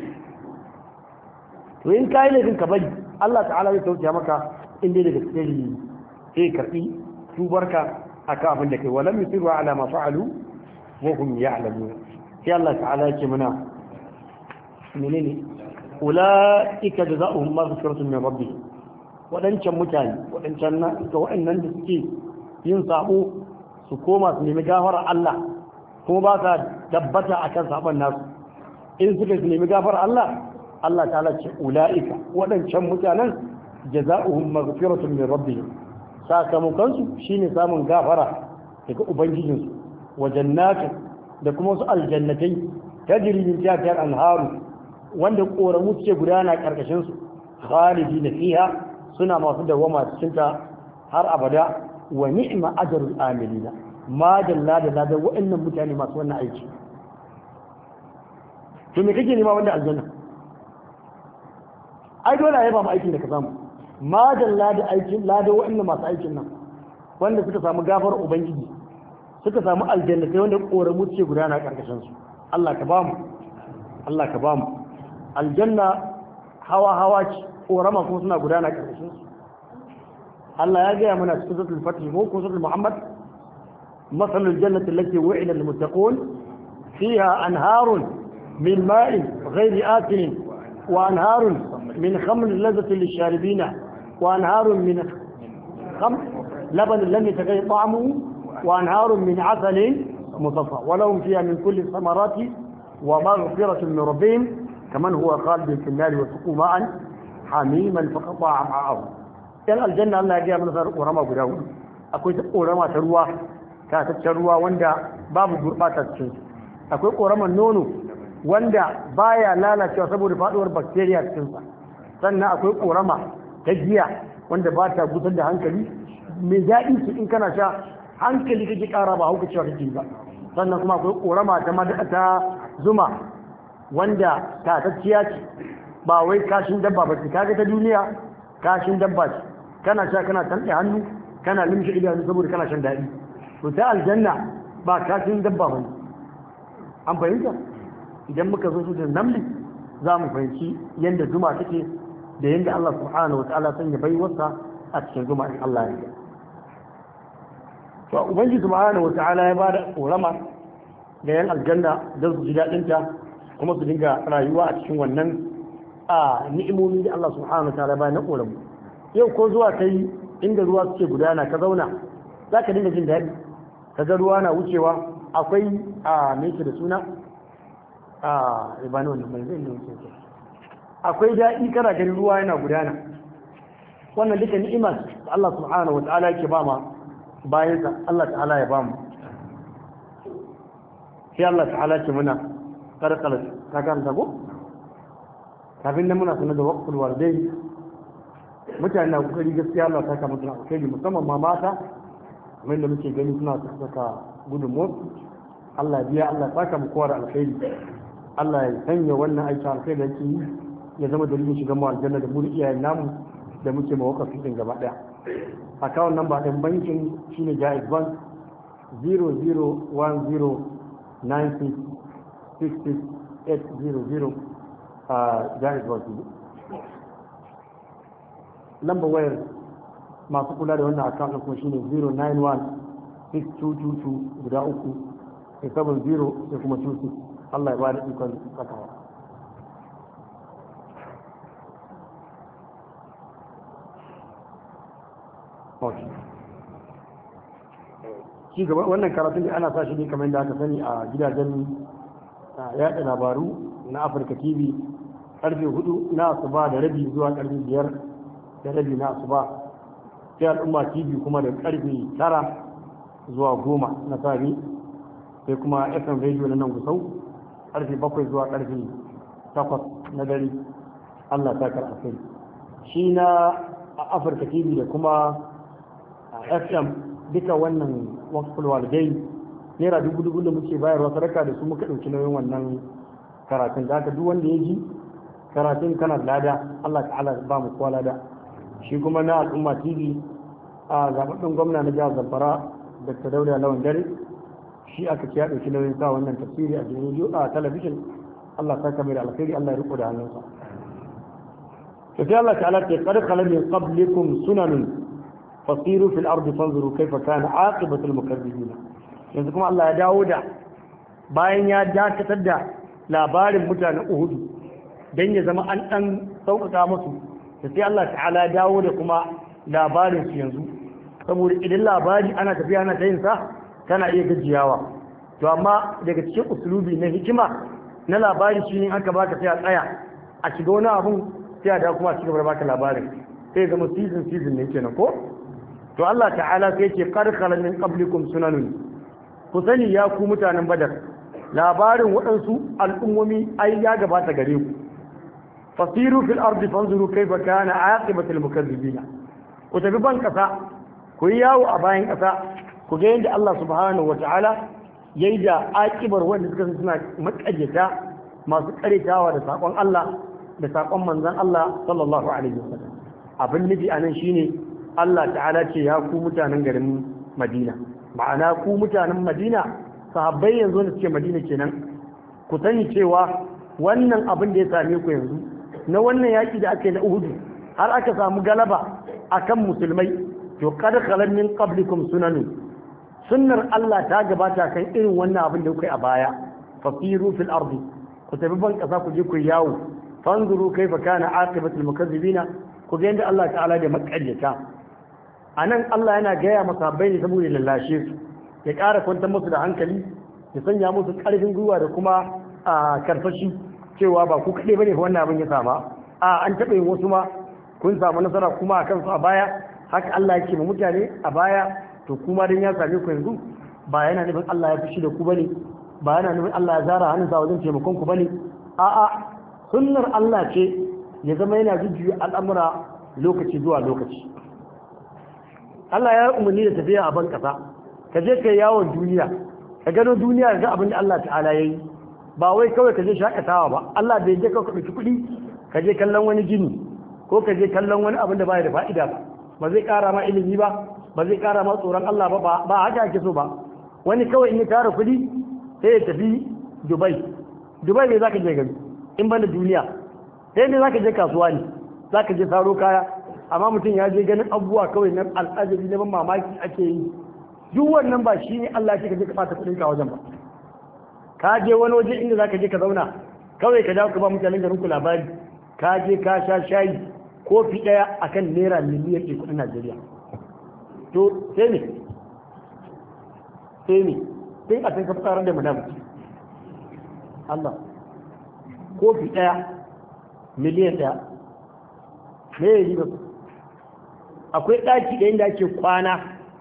to in kai laifin ka bari Allah ta'ala zai sauke maka in dai daga cikin sai karbi tubarka akan abin da kai walam yusiru ala ma fa'alu wa hum ya'lamun sai Allah ta'ala yake muna menene ulaika jazaohum maghfiratun min rabbihim wadancan mutane wadancan ga waɗannan da suke yin sabo su koma su nemi gafara Allah kuma ba sa tabbata akan sabon nasu in suka su nemi gafara Allah Allah ta'ala ce ula'ika waɗancan mutanen jaza'uhum maghfiratun min rabbihim sakamakon su shine samun gafara daga ubangijinsu wa jannatu da kuma su aljannatai tajri min tahtiha al-anharu wanda koramu suke gudana karkashin su khalidina fiha suna masu dawama cikin ta har abada wa ni'ma ajrul amilina ma dalla da ladan waɗannan mutane masu wannan aiki to me kake nema wanda aljanna ai dole a yaba mu aikin da ka samu ma dalla da aikin ladan waɗannan masu aikin nan wanda suka samu gafar ubangiji suka samu aljanna sai wanda koramu ce gudana karkashin su Allah ka bamu Allah ka bamu aljanna hawa hawa ce korama kuma suna gudana karkashin su Allah ya gaya mana cikin suratul fatih ko suratul muhammad مثل الجنة التي وعد المتقون فيها أنهار من ماء غير آكل وأنهار من خمر لذة للشاربين وأنهار من خمر لبن لم يتغير طعمه وأنهار من عسل مصفى ولهم فيها من كل الثمرات ومغفرة من ربهم كمن هو خالد في النار وسقوا ماء حميما فقطع معه yan aljanna Allah ya gaya mana sa ƙorama guda hudu akwai ta ƙorama ta ruwa tataccen ruwa wanda babu gurɓata cikin akwai ƙoraman nono wanda baya lalacewa saboda faɗuwar bacteria cikin sa sannan akwai ƙorama ta giya wanda ba ta gusar da hankali mai daɗi ce in kana sha hankali kake ƙara ba hauka cewa kake ba sannan kuma akwai ƙorama ta ta zuma wanda tatacciya ce ba wai kashin dabba ba ce kaga ta duniya kashin dabba ce kana sha kana tanɗe hannu kana limshe idanu saboda kana shan daɗi to ta aljanna ba kashin dabba ba an fahimta idan muka zo su da namli za mu fahimci yadda zuma take da yadda Allah subhanahu wa ta'ala sanya baiwarsa a cikin zuma in Allah ya to ubangiji subhanahu wa ta'ala ya bada korama ga yan aljanna don su ji daɗinta kuma su dinga rayuwa a cikin wannan a ni'imomi da Allah subhanahu wa ta'ala ba na koramu yau ko zuwa ta yi inda ruwa suke gudana ka zauna za ka dinga jin daɗi ka ga ruwa na wucewa akwai a meke da suna a ibanu wannan mai zai wuce akwai daɗi kana ganin ruwa yana gudana wannan duka ni'imar da Allah subhanahu wa ta'ala yake ba ma bayansa Allah ta'ala ya ba mu sai Allah ta'ala ce muna karkar ka karanta ko kafin nan muna sanar da waqtul wardai mutane na kokari gaskiya Allah ta kama suna alkhairi musamman ma mata kamar da muke gani suna saka gudun motsi Allah biya Allah ta kama kowa da alkhairi Allah ya sanya wannan aiki alkhairi da yake yi ya zama dalilin shiga mu aljanna da mu iyayen namu da muke mawakafi din gaba daya account number din bankin shine Jaiz Bank 0010966600 a Jaiz Bank lambar wayar masu kula da wannan account din kuma shine 091 6222 guda uku sai 70 sai kuma 26 Allah ya ba da ikon sakawa shi gaba wannan karatun da ana sa shi ne kamar da aka sani a gidajen yaɗa labaru na afirka tv karfe hudu na asuba da rabi zuwa karfe biyar da rabi na asuba sai al'umma tv kuma da karfe tara zuwa goma na safe sai kuma fm radio na nan gusau karfe bakwai zuwa karfe takwas na dare allah ta kar kai shi na afirka tv da kuma fm duka wannan wakful walidai naira dubu dubu da muke bayarwa sadaka da su muka ɗauki nauyin wannan karatun da haka duk wanda ya ji karatun kana lada allah ta'ala ba mu kowa lada shi kuma na al'umma tv a zaɓaɓɓen gwamna na jihar zamfara dr dauda lawan dare shi aka ce ya ɗauki nauyin sa wannan tafsiri a jirgin a talabijin Allah ta kamar alkhairi Allah ya riko da hannunsa to sai Allah ta'ala ce qad khala min qablikum sunanun fasiru fil ardi fanzuru kayfa kana aqibatu al mukazzibin yanzu kuma Allah ya dawo da bayan ya dakatar da labarin mutanen Uhud dan ya zama an dan sauƙaƙa musu da sai Allah ta'ala ya dawo da kuma labarin su yanzu saboda idan labari ana tafiya ana ta yin sa kana iya gajiyawa to amma daga cikin usulubi na hikima na labari shi ne aka baka sai a tsaya a shiga wani abun sai a da kuma a cigaba da baka labarin sai zama season season ne kenan ko to Allah ta'ala sai ce qad khala min qablikum sunanun ku sani ya ku mutanen badar labarin waɗansu al'ummomi ai ya gabata gare ku fasiru fil ardi fanzuru kaifa kana aqibatul mukazzibin ku tafi ban kasa ku yi yawo a bayan kasa ku ga yadda Allah subhanahu wa ta'ala ya yi da akibar wanda suka suna makajeta masu karetawa da saƙon Allah da saƙon manzan Allah sallallahu alaihi wasallam abin nufi a nan shine Allah ta'ala ce ya ku mutanen garin Madina ma'ana ku mutanen Madina sahabbai yanzu da suke Madina kenan ku sani cewa wannan abin da ya same ku yanzu na wannan yaƙi da aka yi na Uhudu har aka samu galaba akan musulmai to kad khalan min qablikum sunanun sunnar Allah ta gabata kan irin wannan abin da kuka a baya fasiru fil ardi ku tafi ban kasa ku je ku yawo fanzuru kaifa kana aqibatul mukazzibina ku ga yadda Allah ta'ala da makaryata anan Allah yana gaya masa bai ne saboda lallashe su ya ƙara kwantar musu da hankali ya sanya musu ƙarfin gwiwa da kuma a karfashi cewa ba ku kaɗai bane wannan abin ya sama a an taɓa yin wasu ma kun samu nasara kuma a kansu a baya haka Allah yake ma mutane a baya to kuma dan ya same ku yanzu ba yana nufin Allah ya fushi da ku bane ba yana nufin Allah ya zara hannunsa wajen taimakon ku bane a'a sunnar Allah ce ya zama yana jujjuya al'amura lokaci zuwa lokaci Allah ya umarni da tafiya a ban kasa ka je kai yawon duniya ka gano duniya ga abin da Allah ta'ala yayi ba wai kawai ka je shakatawa ba Allah bai je ka ɗauki kuɗi ka je kallon wani gini ko ka je kallon wani abin da baya da fa'ida ba ba zai ƙara ma ilimi ba ba zai kara ma tsoron Allah ba ba haka ake so ba wani kawai in ya tara kuɗi sai ya tafi Dubai Dubai ne zaka je gari in banda duniya sai ne zaka je kasuwa ne zaka je saro kaya amma mutum ya je ganin abubuwa kawai na al'ajabi na ban mamaki ake yi duk wannan ba shi ne Allah ke ka je ka fata kuɗin ka wajen ba ka je wani waje inda zaka je ka zauna kawai ka dawo ka ba mutanen garin ku labari ka je ka sha shayi kofi ɗaya akan naira miliyan ɗin kuɗin Najeriya to sai ne sai ne sai a can kafa tsaron da madam Allah kofi ɗaya miliyan ɗaya me ya yi akwai ɗaki ɗayan da ake kwana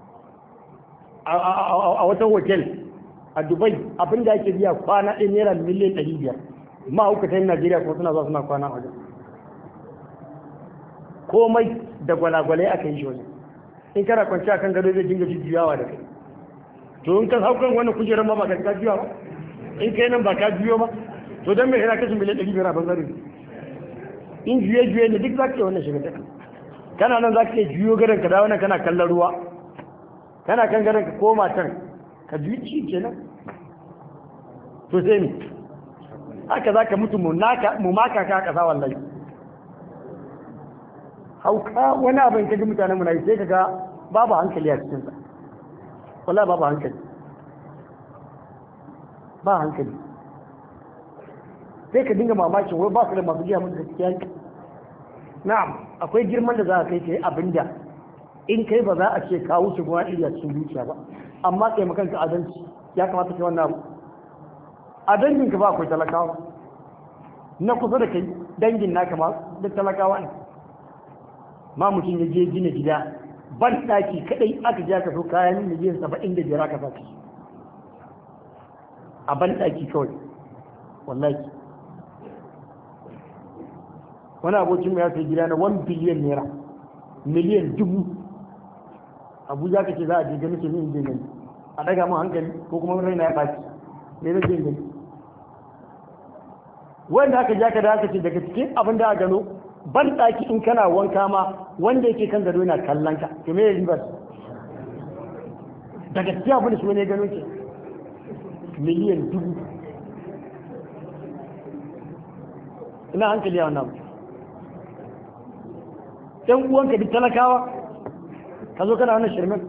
a wata hotel a dubai abin da ake biya kwana ɗin naira miliyan ɗari biyar mahaukatan najeriya kuma suna zuwa suna kwana a wajen komai da gwalagwalai aka yi shi wajen in kana kwanci a kan gado zai dinga jujjuyawa da kai to in ka hau kan wani kujerar ma ba ka ka juya ba in kai nan ba ka juyo ba to don me yana kashin miliyan ɗari biyar a banzarin in juye juye ne duk za ka yi wannan shiga ta kana nan za ka iya juyo gadon ka dawo nan kana kallon ruwa kana kan gadon ka koma can ka juyi ci kenan to sai ni haka za ka mutu mu maka ka kasa wallahi hauka wani abin kaji mutanen mu na yi sai ka ga babu hankali a cikinsa wallahi babu hankali ba hankali sai ka dinga mamakin wai ba su da masu giya musu gaskiya na'am akwai girman da za a kai kai abinda in kai ba za a ce ka wuce gona iri a cikin zuciya ba amma kai makanka adalci ya kamata kai wannan abu a dangin ka ba akwai talakawa na kusa da kai dangin naka ma duk talakawa ne ma mutum ya je gina gida ban ɗaki kaɗai aka je aka so kayan miliyan saba'in da biyar aka saki a ban ɗaki kawai wallahi wani abokin ya sai gida na 1 biliyan naira miliyan dubu abuja ka ce za a je gani ke yin je gani a daga mun hankali ko kuma raina ya ɓaci ne na je gani wanda aka ja ka da aka ce daga cikin abin da a gano ban ɗaki in kana wanka ma wanda yake kan gado yana kallon ka to me ya riba daga cikin abin da shi wani ya gano ke miliyan dubu ina hankali a wannan ɗan uwanka duk talakawa ka zo kana wannan shirmin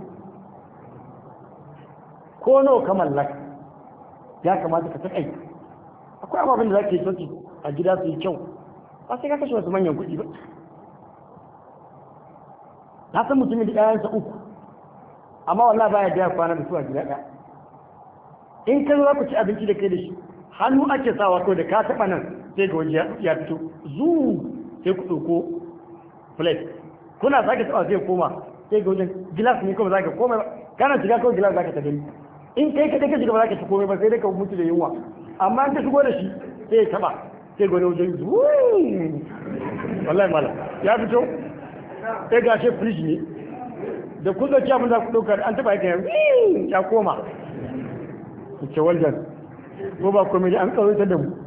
ko nawa ka mallaka ya kamata ka taƙai akwai ababen da za ka yi sauki a gida su yi kyau ba sai ka kashe wasu manyan kuɗi ba na san mutumin da ƴaƴansa uku amma wallah baya da kwana da su a gida ɗaya in ka zo za ku ci abinci da kai da shi hannu ake sawa ko da ka taɓa nan sai ga waje ya fito zu sai ku ɗauko plate kuna sake taɓa sai koma sai ga wajen gilas ne kawai za ka koma kana shiga kawai gilas za ka ta gani in kai ka ka shiga ba za ka ci komai ba sai dai ka mutu da yunwa amma an ta shigo da shi sai ya taɓa sai ga wani wajen zu wallahi mala ya fito sai ga shi fridge ne da kun ɗauki abin da ku ɗaukar an taɓa yake ya koma ce waljan ko ba komai an tsawaita da mu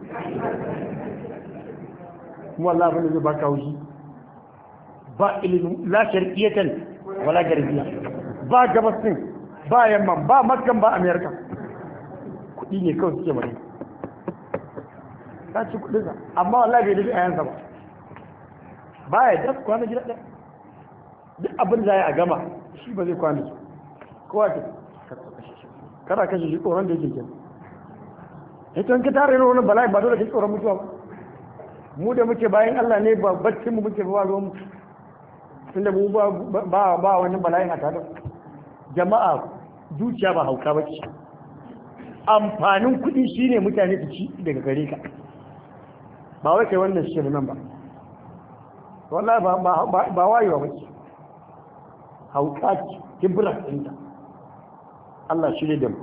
kuma Allah bane zai baka haushi ba ilimin la sharqiyatan wala garbiya ba gabasin ba yamman ba makkan ba amerika kudi ne kawai suke mai ta ci kudin sa amma wallahi bai dace ayansa ba ba ya da kwana gida ɗaya duk abin da ya a gama shi ba zai kwana kowa ke kada kashe shi tsoron da yake kenan ita ka tare da wani bala'i ba dole ka tsoron mutuwa ba mu da muke bayan Allah ne ba baccin mu muke ba ruwan mu tunda mu ba ba ba wani bala'in a tare jama'a zuciya ba hauka ba ce amfanin kuɗi shine mutane su ci daga gare ka ba wai kai wannan shi nan ba wallahi ba ba ba wayewa ba ce hauka ce kibra ɗinta Allah shi da mu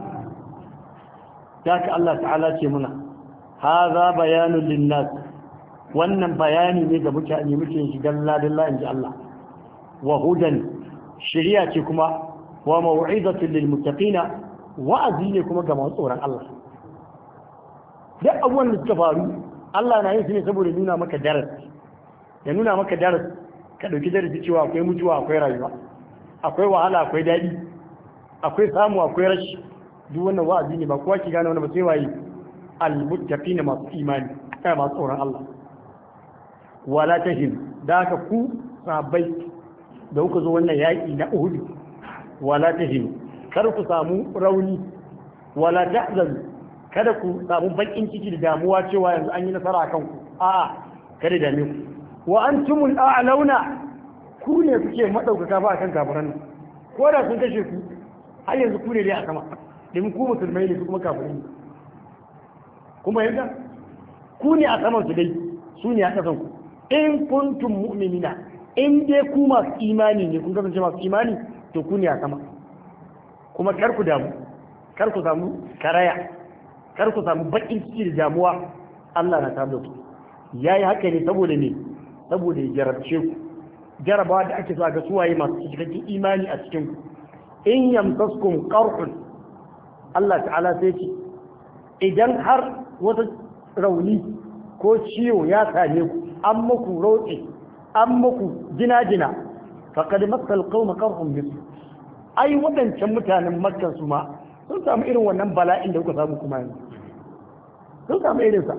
ka Allah ta'ala ce muna haza bayanun linnas wannan bayani ne ga mutane muke shi dalla dalla inji Allah wa hudan shari'a ce kuma wa mau'izatun lil muttaqina wa'azi ne kuma ga masu tsoron Allah duk abubuwan da suka faru Allah na yin su ne saboda nuna maka darasi ya nuna maka darasi ka dauki darasi cewa akwai mutuwa akwai rayuwa akwai wahala akwai daɗi akwai samu akwai rashi duk wannan wa'azi ne ba kowa ki gane wani ba sai waye almuttaqin masu imani kai masu tsoron Allah wala tahim da ka ku sahabbai da kuka zo wannan yaki na Uhud wala tahim kar ku samu rauni wala tahzan kada ku samu bakin ciki da damuwa cewa yanzu an yi nasara akan ku a'a kada da ku wa antumul a'launa ku ne kuke madaukaka ba akan kafiran nan ko da sun kashe ku har yanzu ku ne dai a sama domin ku musulmai ne su kuma kafirai ne kuma yadda ku ne a saman su dai su ne a ƙasan ku in kuntum mu'minina in dai ku masu imani ne kun kasance masu imani to ku ne a sama kuma kar ku damu kar ku samu karaya kar ku samu bakin ciki da damuwa Allah na tare da ku yayi haka ne saboda ne saboda ya jarabce ku jarabawa da ake so a ga suwaye masu cikakken imani a cikin ku in yamsaskum qarhun Allah ta'ala sai ce idan har wata rauni ko ciwo ya same ku an muku roƙe an muku jina-jina faƙad matsal ƙauma ƙarfin bisu ai waɗancan mutanen makkan su ma sun samu irin wannan bala'in da kuka samu kuma yanzu sun samu irinsa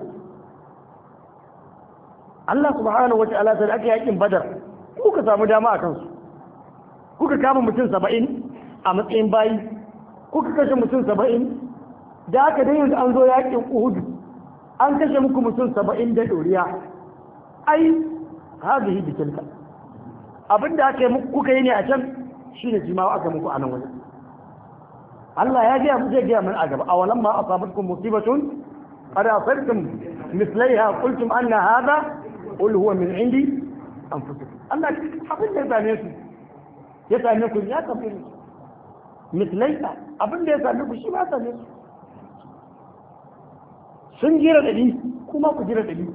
Allah subhanahu wa ta'ala sai aka yakin badar kuka samu dama a kansu kuka kama mutum saba'in a matsayin bayi kuka kashe mutum saba'in da aka dai yanzu an zo yakin uhudu an kashe muku mutum saba'in da ɗoriya ai hazihi bikinka abinda aka yi muku kuka yi ne a can shi ne jima aka muku a nan wani Allah ya gaya mu zai gaya mana a gaba awalan ma asabatkum musibatun qad asabtum mislaiha qultum anna hadha qul huwa min indi anfusikum Allah abin da ya same su ya same ku ya tafi mislaiha abin da ya same ku shi ma same su sun jira dadi kuma ku jira dadi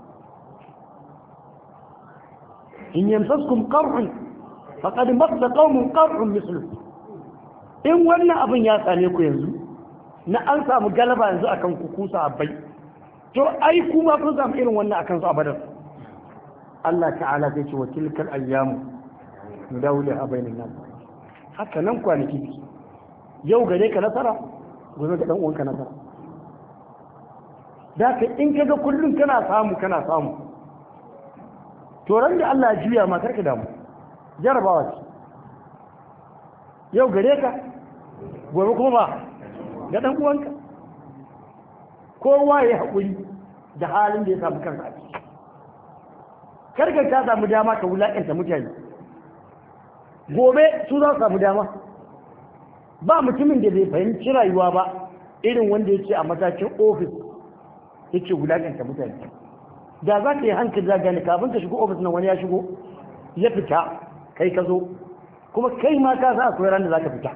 in yamsaskum qarhun faqad massa qaumun qarhun mislu in wannan abin ya same ku yanzu na an samu galaba yanzu akan ku kusa abai to ai kuma kun samu irin wannan akan su abadan Allah ta'ala zai ce wa tilkal ayyamu nudawliha bainan nas haka nan kwanaki yau gare ka nasara gobe ga dan uwanka nasara da ka in kaga kullum kana samu kana samu to ran da Allah ya juya ma karka damu jarabawa ce yau gare ka gobe kuma ba ga ɗan uwanka kowa ya haƙuri da halin da ya samu kansa a ciki karkar ta samu dama ka wulaƙanta mutane gobe su za su samu dama ba mutumin da bai fahimci rayuwa ba irin wanda yake a matakin ofis yake wulaƙanta mutane da za ka yi hankali za gani kafin ka shigo ofis nan wani ya shigo ya fita kai ka zo kuma kai ma ka sa akwai ran da za ka fita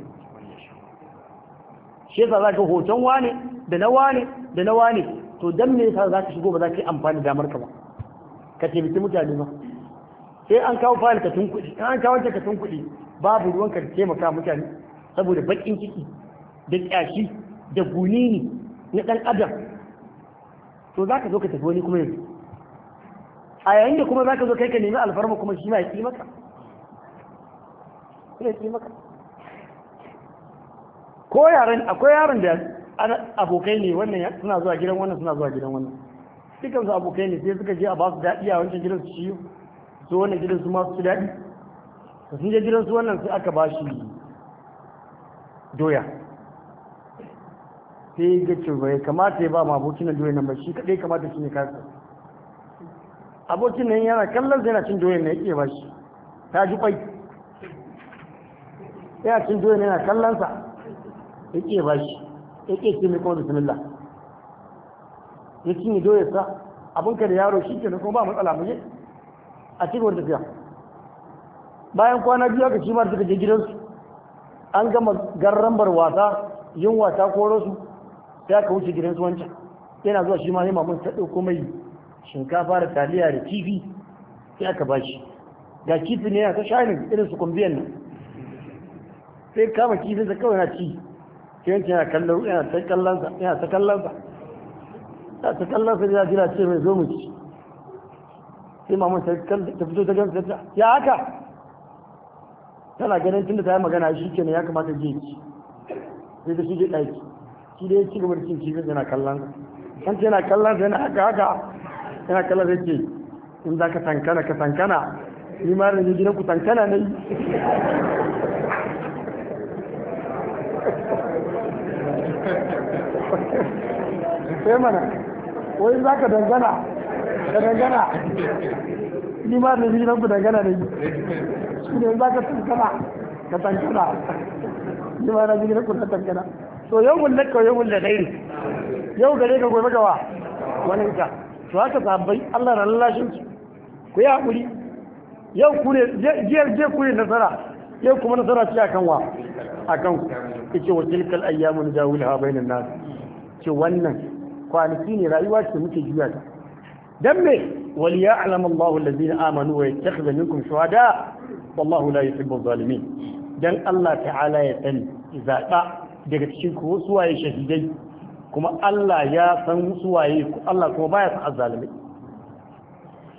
shi yasa za ka hoton wane da na wane da na wane to dan me yasa za ka shigo ba za ka yi amfani da damar ka ba ka taimaki mutane ba sai an kawo fayil ka tunkuɗi an kawo ka tunkuɗi babu ruwan ka taimaka mutane saboda baƙin ciki da ƙyashi da gunini na ɗan adam to za ka zo ka tafi wani kuma yanzu a yayin da kuma za ka zo kai ka nemi alfarma kuma shi ma ya ƙi maka ya ƙi maka ko yaran akwai yaron da abokai ne wannan suna zuwa gidan wannan suna zuwa gidan wannan dukkan su abokai ne sai suka je a ba su daɗi a wancan gidan su ciyo su wannan gidan su masu daɗi da sun je gidan su wannan sai aka ba shi doya sai ga ce bai kamata ya ba ma abokin nan doya nan ba shi kaɗai kamata shi ne kasa abokin nan yana kallon sai yana cin doya na yake ba shi ta ji kwai yana cin doya yana kallon sa yake ba shi yake ce mai kuma bismillah ya cinye doya sa abinka da yaro shi ke kuma ba matsala mu je a cikin tafiya bayan kwana biyu aka shi ma suka je gidansu an gama garrambar wasa yin wasa ko rasu sai aka wuce gidansu wancan yana zuwa shi ma sai mamun ta ɗauko mai shinkafa da taliya da kifi sai aka ba shi ga kifi ne yana ta shanin irin su kumbiyan nan sai kama kifinsa kawai na ci sai yanki yana kallon yana ta kallonsa yana ta kallonsa ta ta kallonsa ya jira ce mai zo mu ci sai mamun ta fito ta gamsa ta ya haka tana ganin tunda ta yi magana shi kenan ya kamata je ci sai ta shige ɗaki shi da ya ci gaba da cin kifin yana kallon sa kan ce yana kallon sa yana haka haka yana kallon sa ce in za ka tankana ka tankana ni ma da gidan ku tankana ne sai mana wai za ka dangana ka dangana ni ma da gidan ku dangana ne shi ne za ka tankana ka tankana ni ma da gidan ku tankana to yau mun lakka yau mun da gairi yau gare ka gobe gawa wani ka to haka sabbai Allah na lallashin su ku yi hakuri yau ku ne jiyar je ku ne nasara yau kuma nasara ce akan wa akan ku yace wa tilkal ayyamu najawilha bainan nas ce wannan kwanaki ne rayuwa ce muke juya ta dan me wal ya'lam Allahu alladhina amanu wa yattakhidha minkum shuhada wallahu la yuhibbu adh-dhalimin dan Allah ta'ala ya sani zaɓa daga cikin ku suwaye shahidai kuma Allah ya san suwaye Allah kuma baya san azzalimai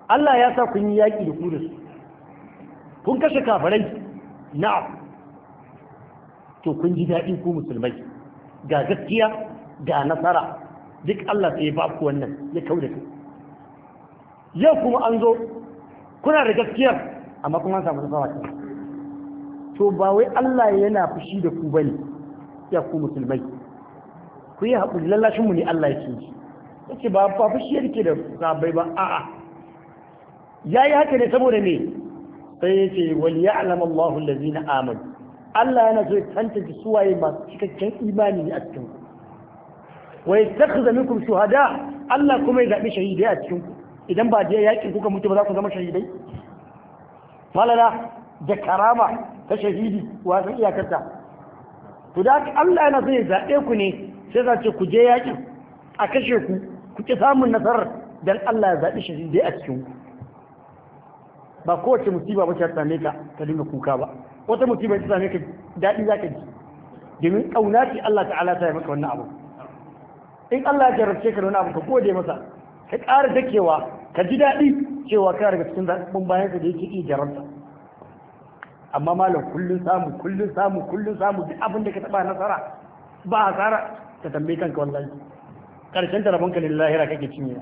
Allah ya sa kun yi yaƙi da ku da su kun kashe kafirai na'am to kun ji daɗi ku musulmai ga gaskiya ga nasara duk Allah sai ya ba ku wannan ya kauda ku yau kuma an zo kuna da gaskiyar amma kuma an samu nasara ta to ba wai Allah yana fushi da ku bane ya ku musulmai ku yi haƙuri lallashin mu ne Allah yake yi yace ba ba fushi yake da sabai ba a'a yayi haka ne saboda me sai yace wal ya'lam Allahu allazina amanu Allah yana so ya tantance suwaye masu cikakken imani ne a cikin ku wa yattakhidha minkum shuhada Allah kuma ya zabi shahidai a cikin ku idan ba je yakin kuka mutu ba za ku zama shahidai falala da karama ta shahidi wa san iyakarta to da Allah yana so ya zabe ku ne sai za ce ku je yakin a kashe ku ku ki samun nasarar dan Allah ya zabi shahidai a cikin ku ba kowace musiba ba ta same ka ka dinga kuka ba wata musiba ta same ka daɗi za ka ji domin ƙauna ce Allah ta'ala ta yi maka wannan abu in Allah ya jarabce ka da wani abu ka gode masa ka ƙara dakewa ka ji daɗi cewa kana daga cikin zaɓen bayan da yake iya jarabta amma malam kullun samu kullun samu kullun samu duk abin da ka taɓa nasara ba hasara ka tambayi kanka wallahi ƙarshen ta rabonka lillahi ra kake cinye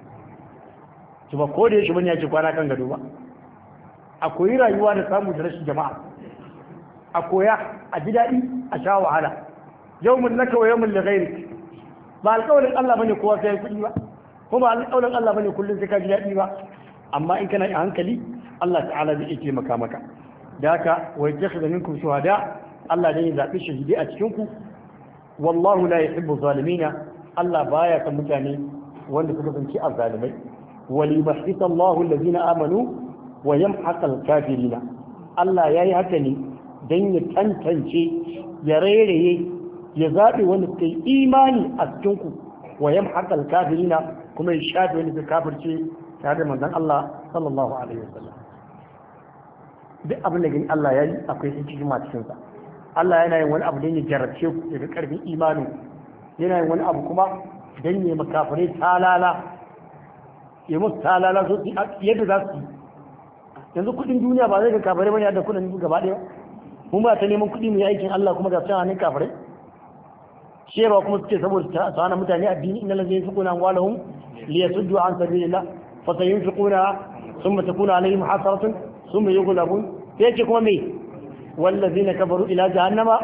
ba ko da yaushe bane ya ce kwana kan gado ba a koyi rayuwa da samu da rashin jama'a a koya a ji daɗi a sha wahala yau mun naka wa yau mun lagairik ba alƙawarin Allah bane kowa sai kuɗi ba kuma alƙawarin Allah bane kullum sai ka ji daɗi ba amma in kana a hankali Allah ta'ala zai iya taimaka maka da haka wa yattakhidha minkum shuhada Allah zai zaɓi shahidi a cikin ku wallahu la yuhibbu zalimina Allah baya kan mutane wanda suka zanci azzalimai وليمحص الله الذين آمنوا ويمحق الكافرين Allah ya yi haka ne don ya tantance ya rairaye ya zaɓe wanda suka yi imani a cikinku wa yam haƙal kafirina kuma ya shafe wanda suka kafirce tare da manzon Allah sallallahu alaihi wasallam duk abin da gani Allah ya yi akwai sun cikin cikinsa Allah yana yin wani abu don ya jarabce ku daga ƙarfin imani yana yin wani abu kuma don ya makafirai talala ya musu talala so yadda za su yi yanzu kudin duniya ba zai ga kafirai bane da kudin gaba ɗaya mun ba ta neman kudi mu yi aikin Allah kuma ga sa hannun kafirai shewa kuma suke saboda ta hana mutane addini inna lazina yunfiquna amwalahum liyasuddu an sabilillah fa sayunfiquna thumma takunu alaihim hasaratun thumma yughlabun sai ce kuma me wallazina kafaru ila jahannama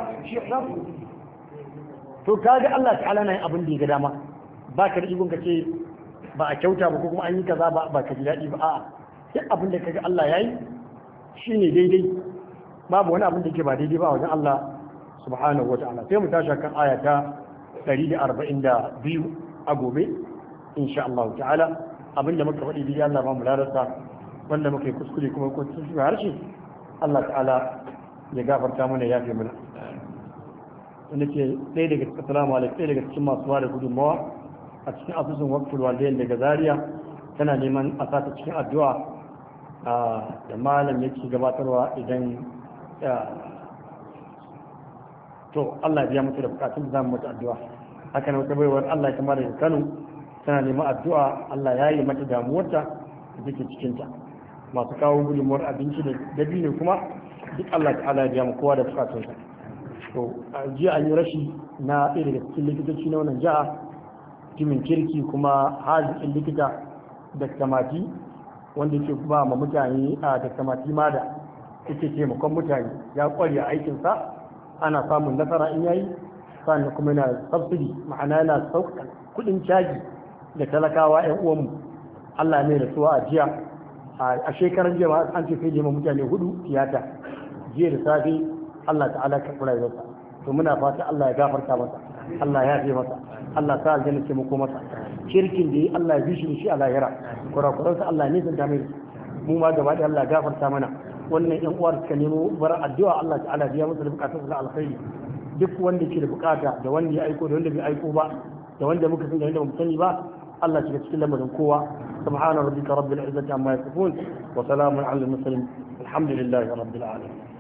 to kaga Allah ta'ala na yin abin da ya ga dama ba ka da ikon ka ce ba a kyauta ba ko kuma an yi kaza ba ba ka ji daɗi ba a'a duk abin da kaga Allah yayi shine daidai babu wani abin da yake ba daidai ba wajen Allah subhanahu wata'ala sai mu tashi kan aya ta 142 a gobe insha Allah ta'ala abin da muka faɗi daidai Allah ba mu larasa wanda muka yi kuskure kuma ko cikin harshe Allah ta'ala ya gafarta mana ya fi mana wanda ke ɗaya daga cikin assalamu alaikum ɗaya daga cikin masu ba da gudunmawa a cikin asusun wakful walidain daga zaria tana neman a sata cikin addu'a da malam yake gabatarwa idan to Allah biya mutu da bukatun da zamu mutu addu'a haka nan wata baiwar Allah ya kamar da Kano tana neman addu'a Allah ya yi mata damuwarta da take cikin ta masu kawo gudunmuwar abinci da dabino kuma duk Allah ta'ala ya biya mu kowa da bukatunsa to jiya an yi rashi na ɗaya daga cikin likitoci na wannan jiha mutumin kirki kuma haziƙin likita da kamati wanda ke ba ma mutane a da kamati ma da yake taimakon mutane ya ƙware a aikinsa ana samun nasara in yayi sannan kuma yana subsidy ma'ana yana sauƙaƙa kuɗin caji da talakawa 'yan uwanmu Allah ne da suwa a jiya a shekaran jiya an ce sai da mutane hudu tiyata jiya da safe Allah ta'ala ka kula da to muna fata Allah ya gafarta masa Allah ya fi masa Allah ta aljanna ce muku masa shirkin da yi Allah ya bi shi da shi a lahira kurakuran sa Allah ne zan ta mai mu ma gaba da Allah ya gafarta mana wannan yan uwar suka nemo bar addu'a Allah ta'ala biya musu da bukatun su na alkhairi duk wanda ke da bukata da wanda ya aiko da wanda bai aiko ba da wanda muka sani da wanda bamu sani ba Allah shiga cikin lamarin kowa subhana rabbika rabbil izzati amma yasifun wa salamun alal mursalin alhamdulillahi rabbil alamin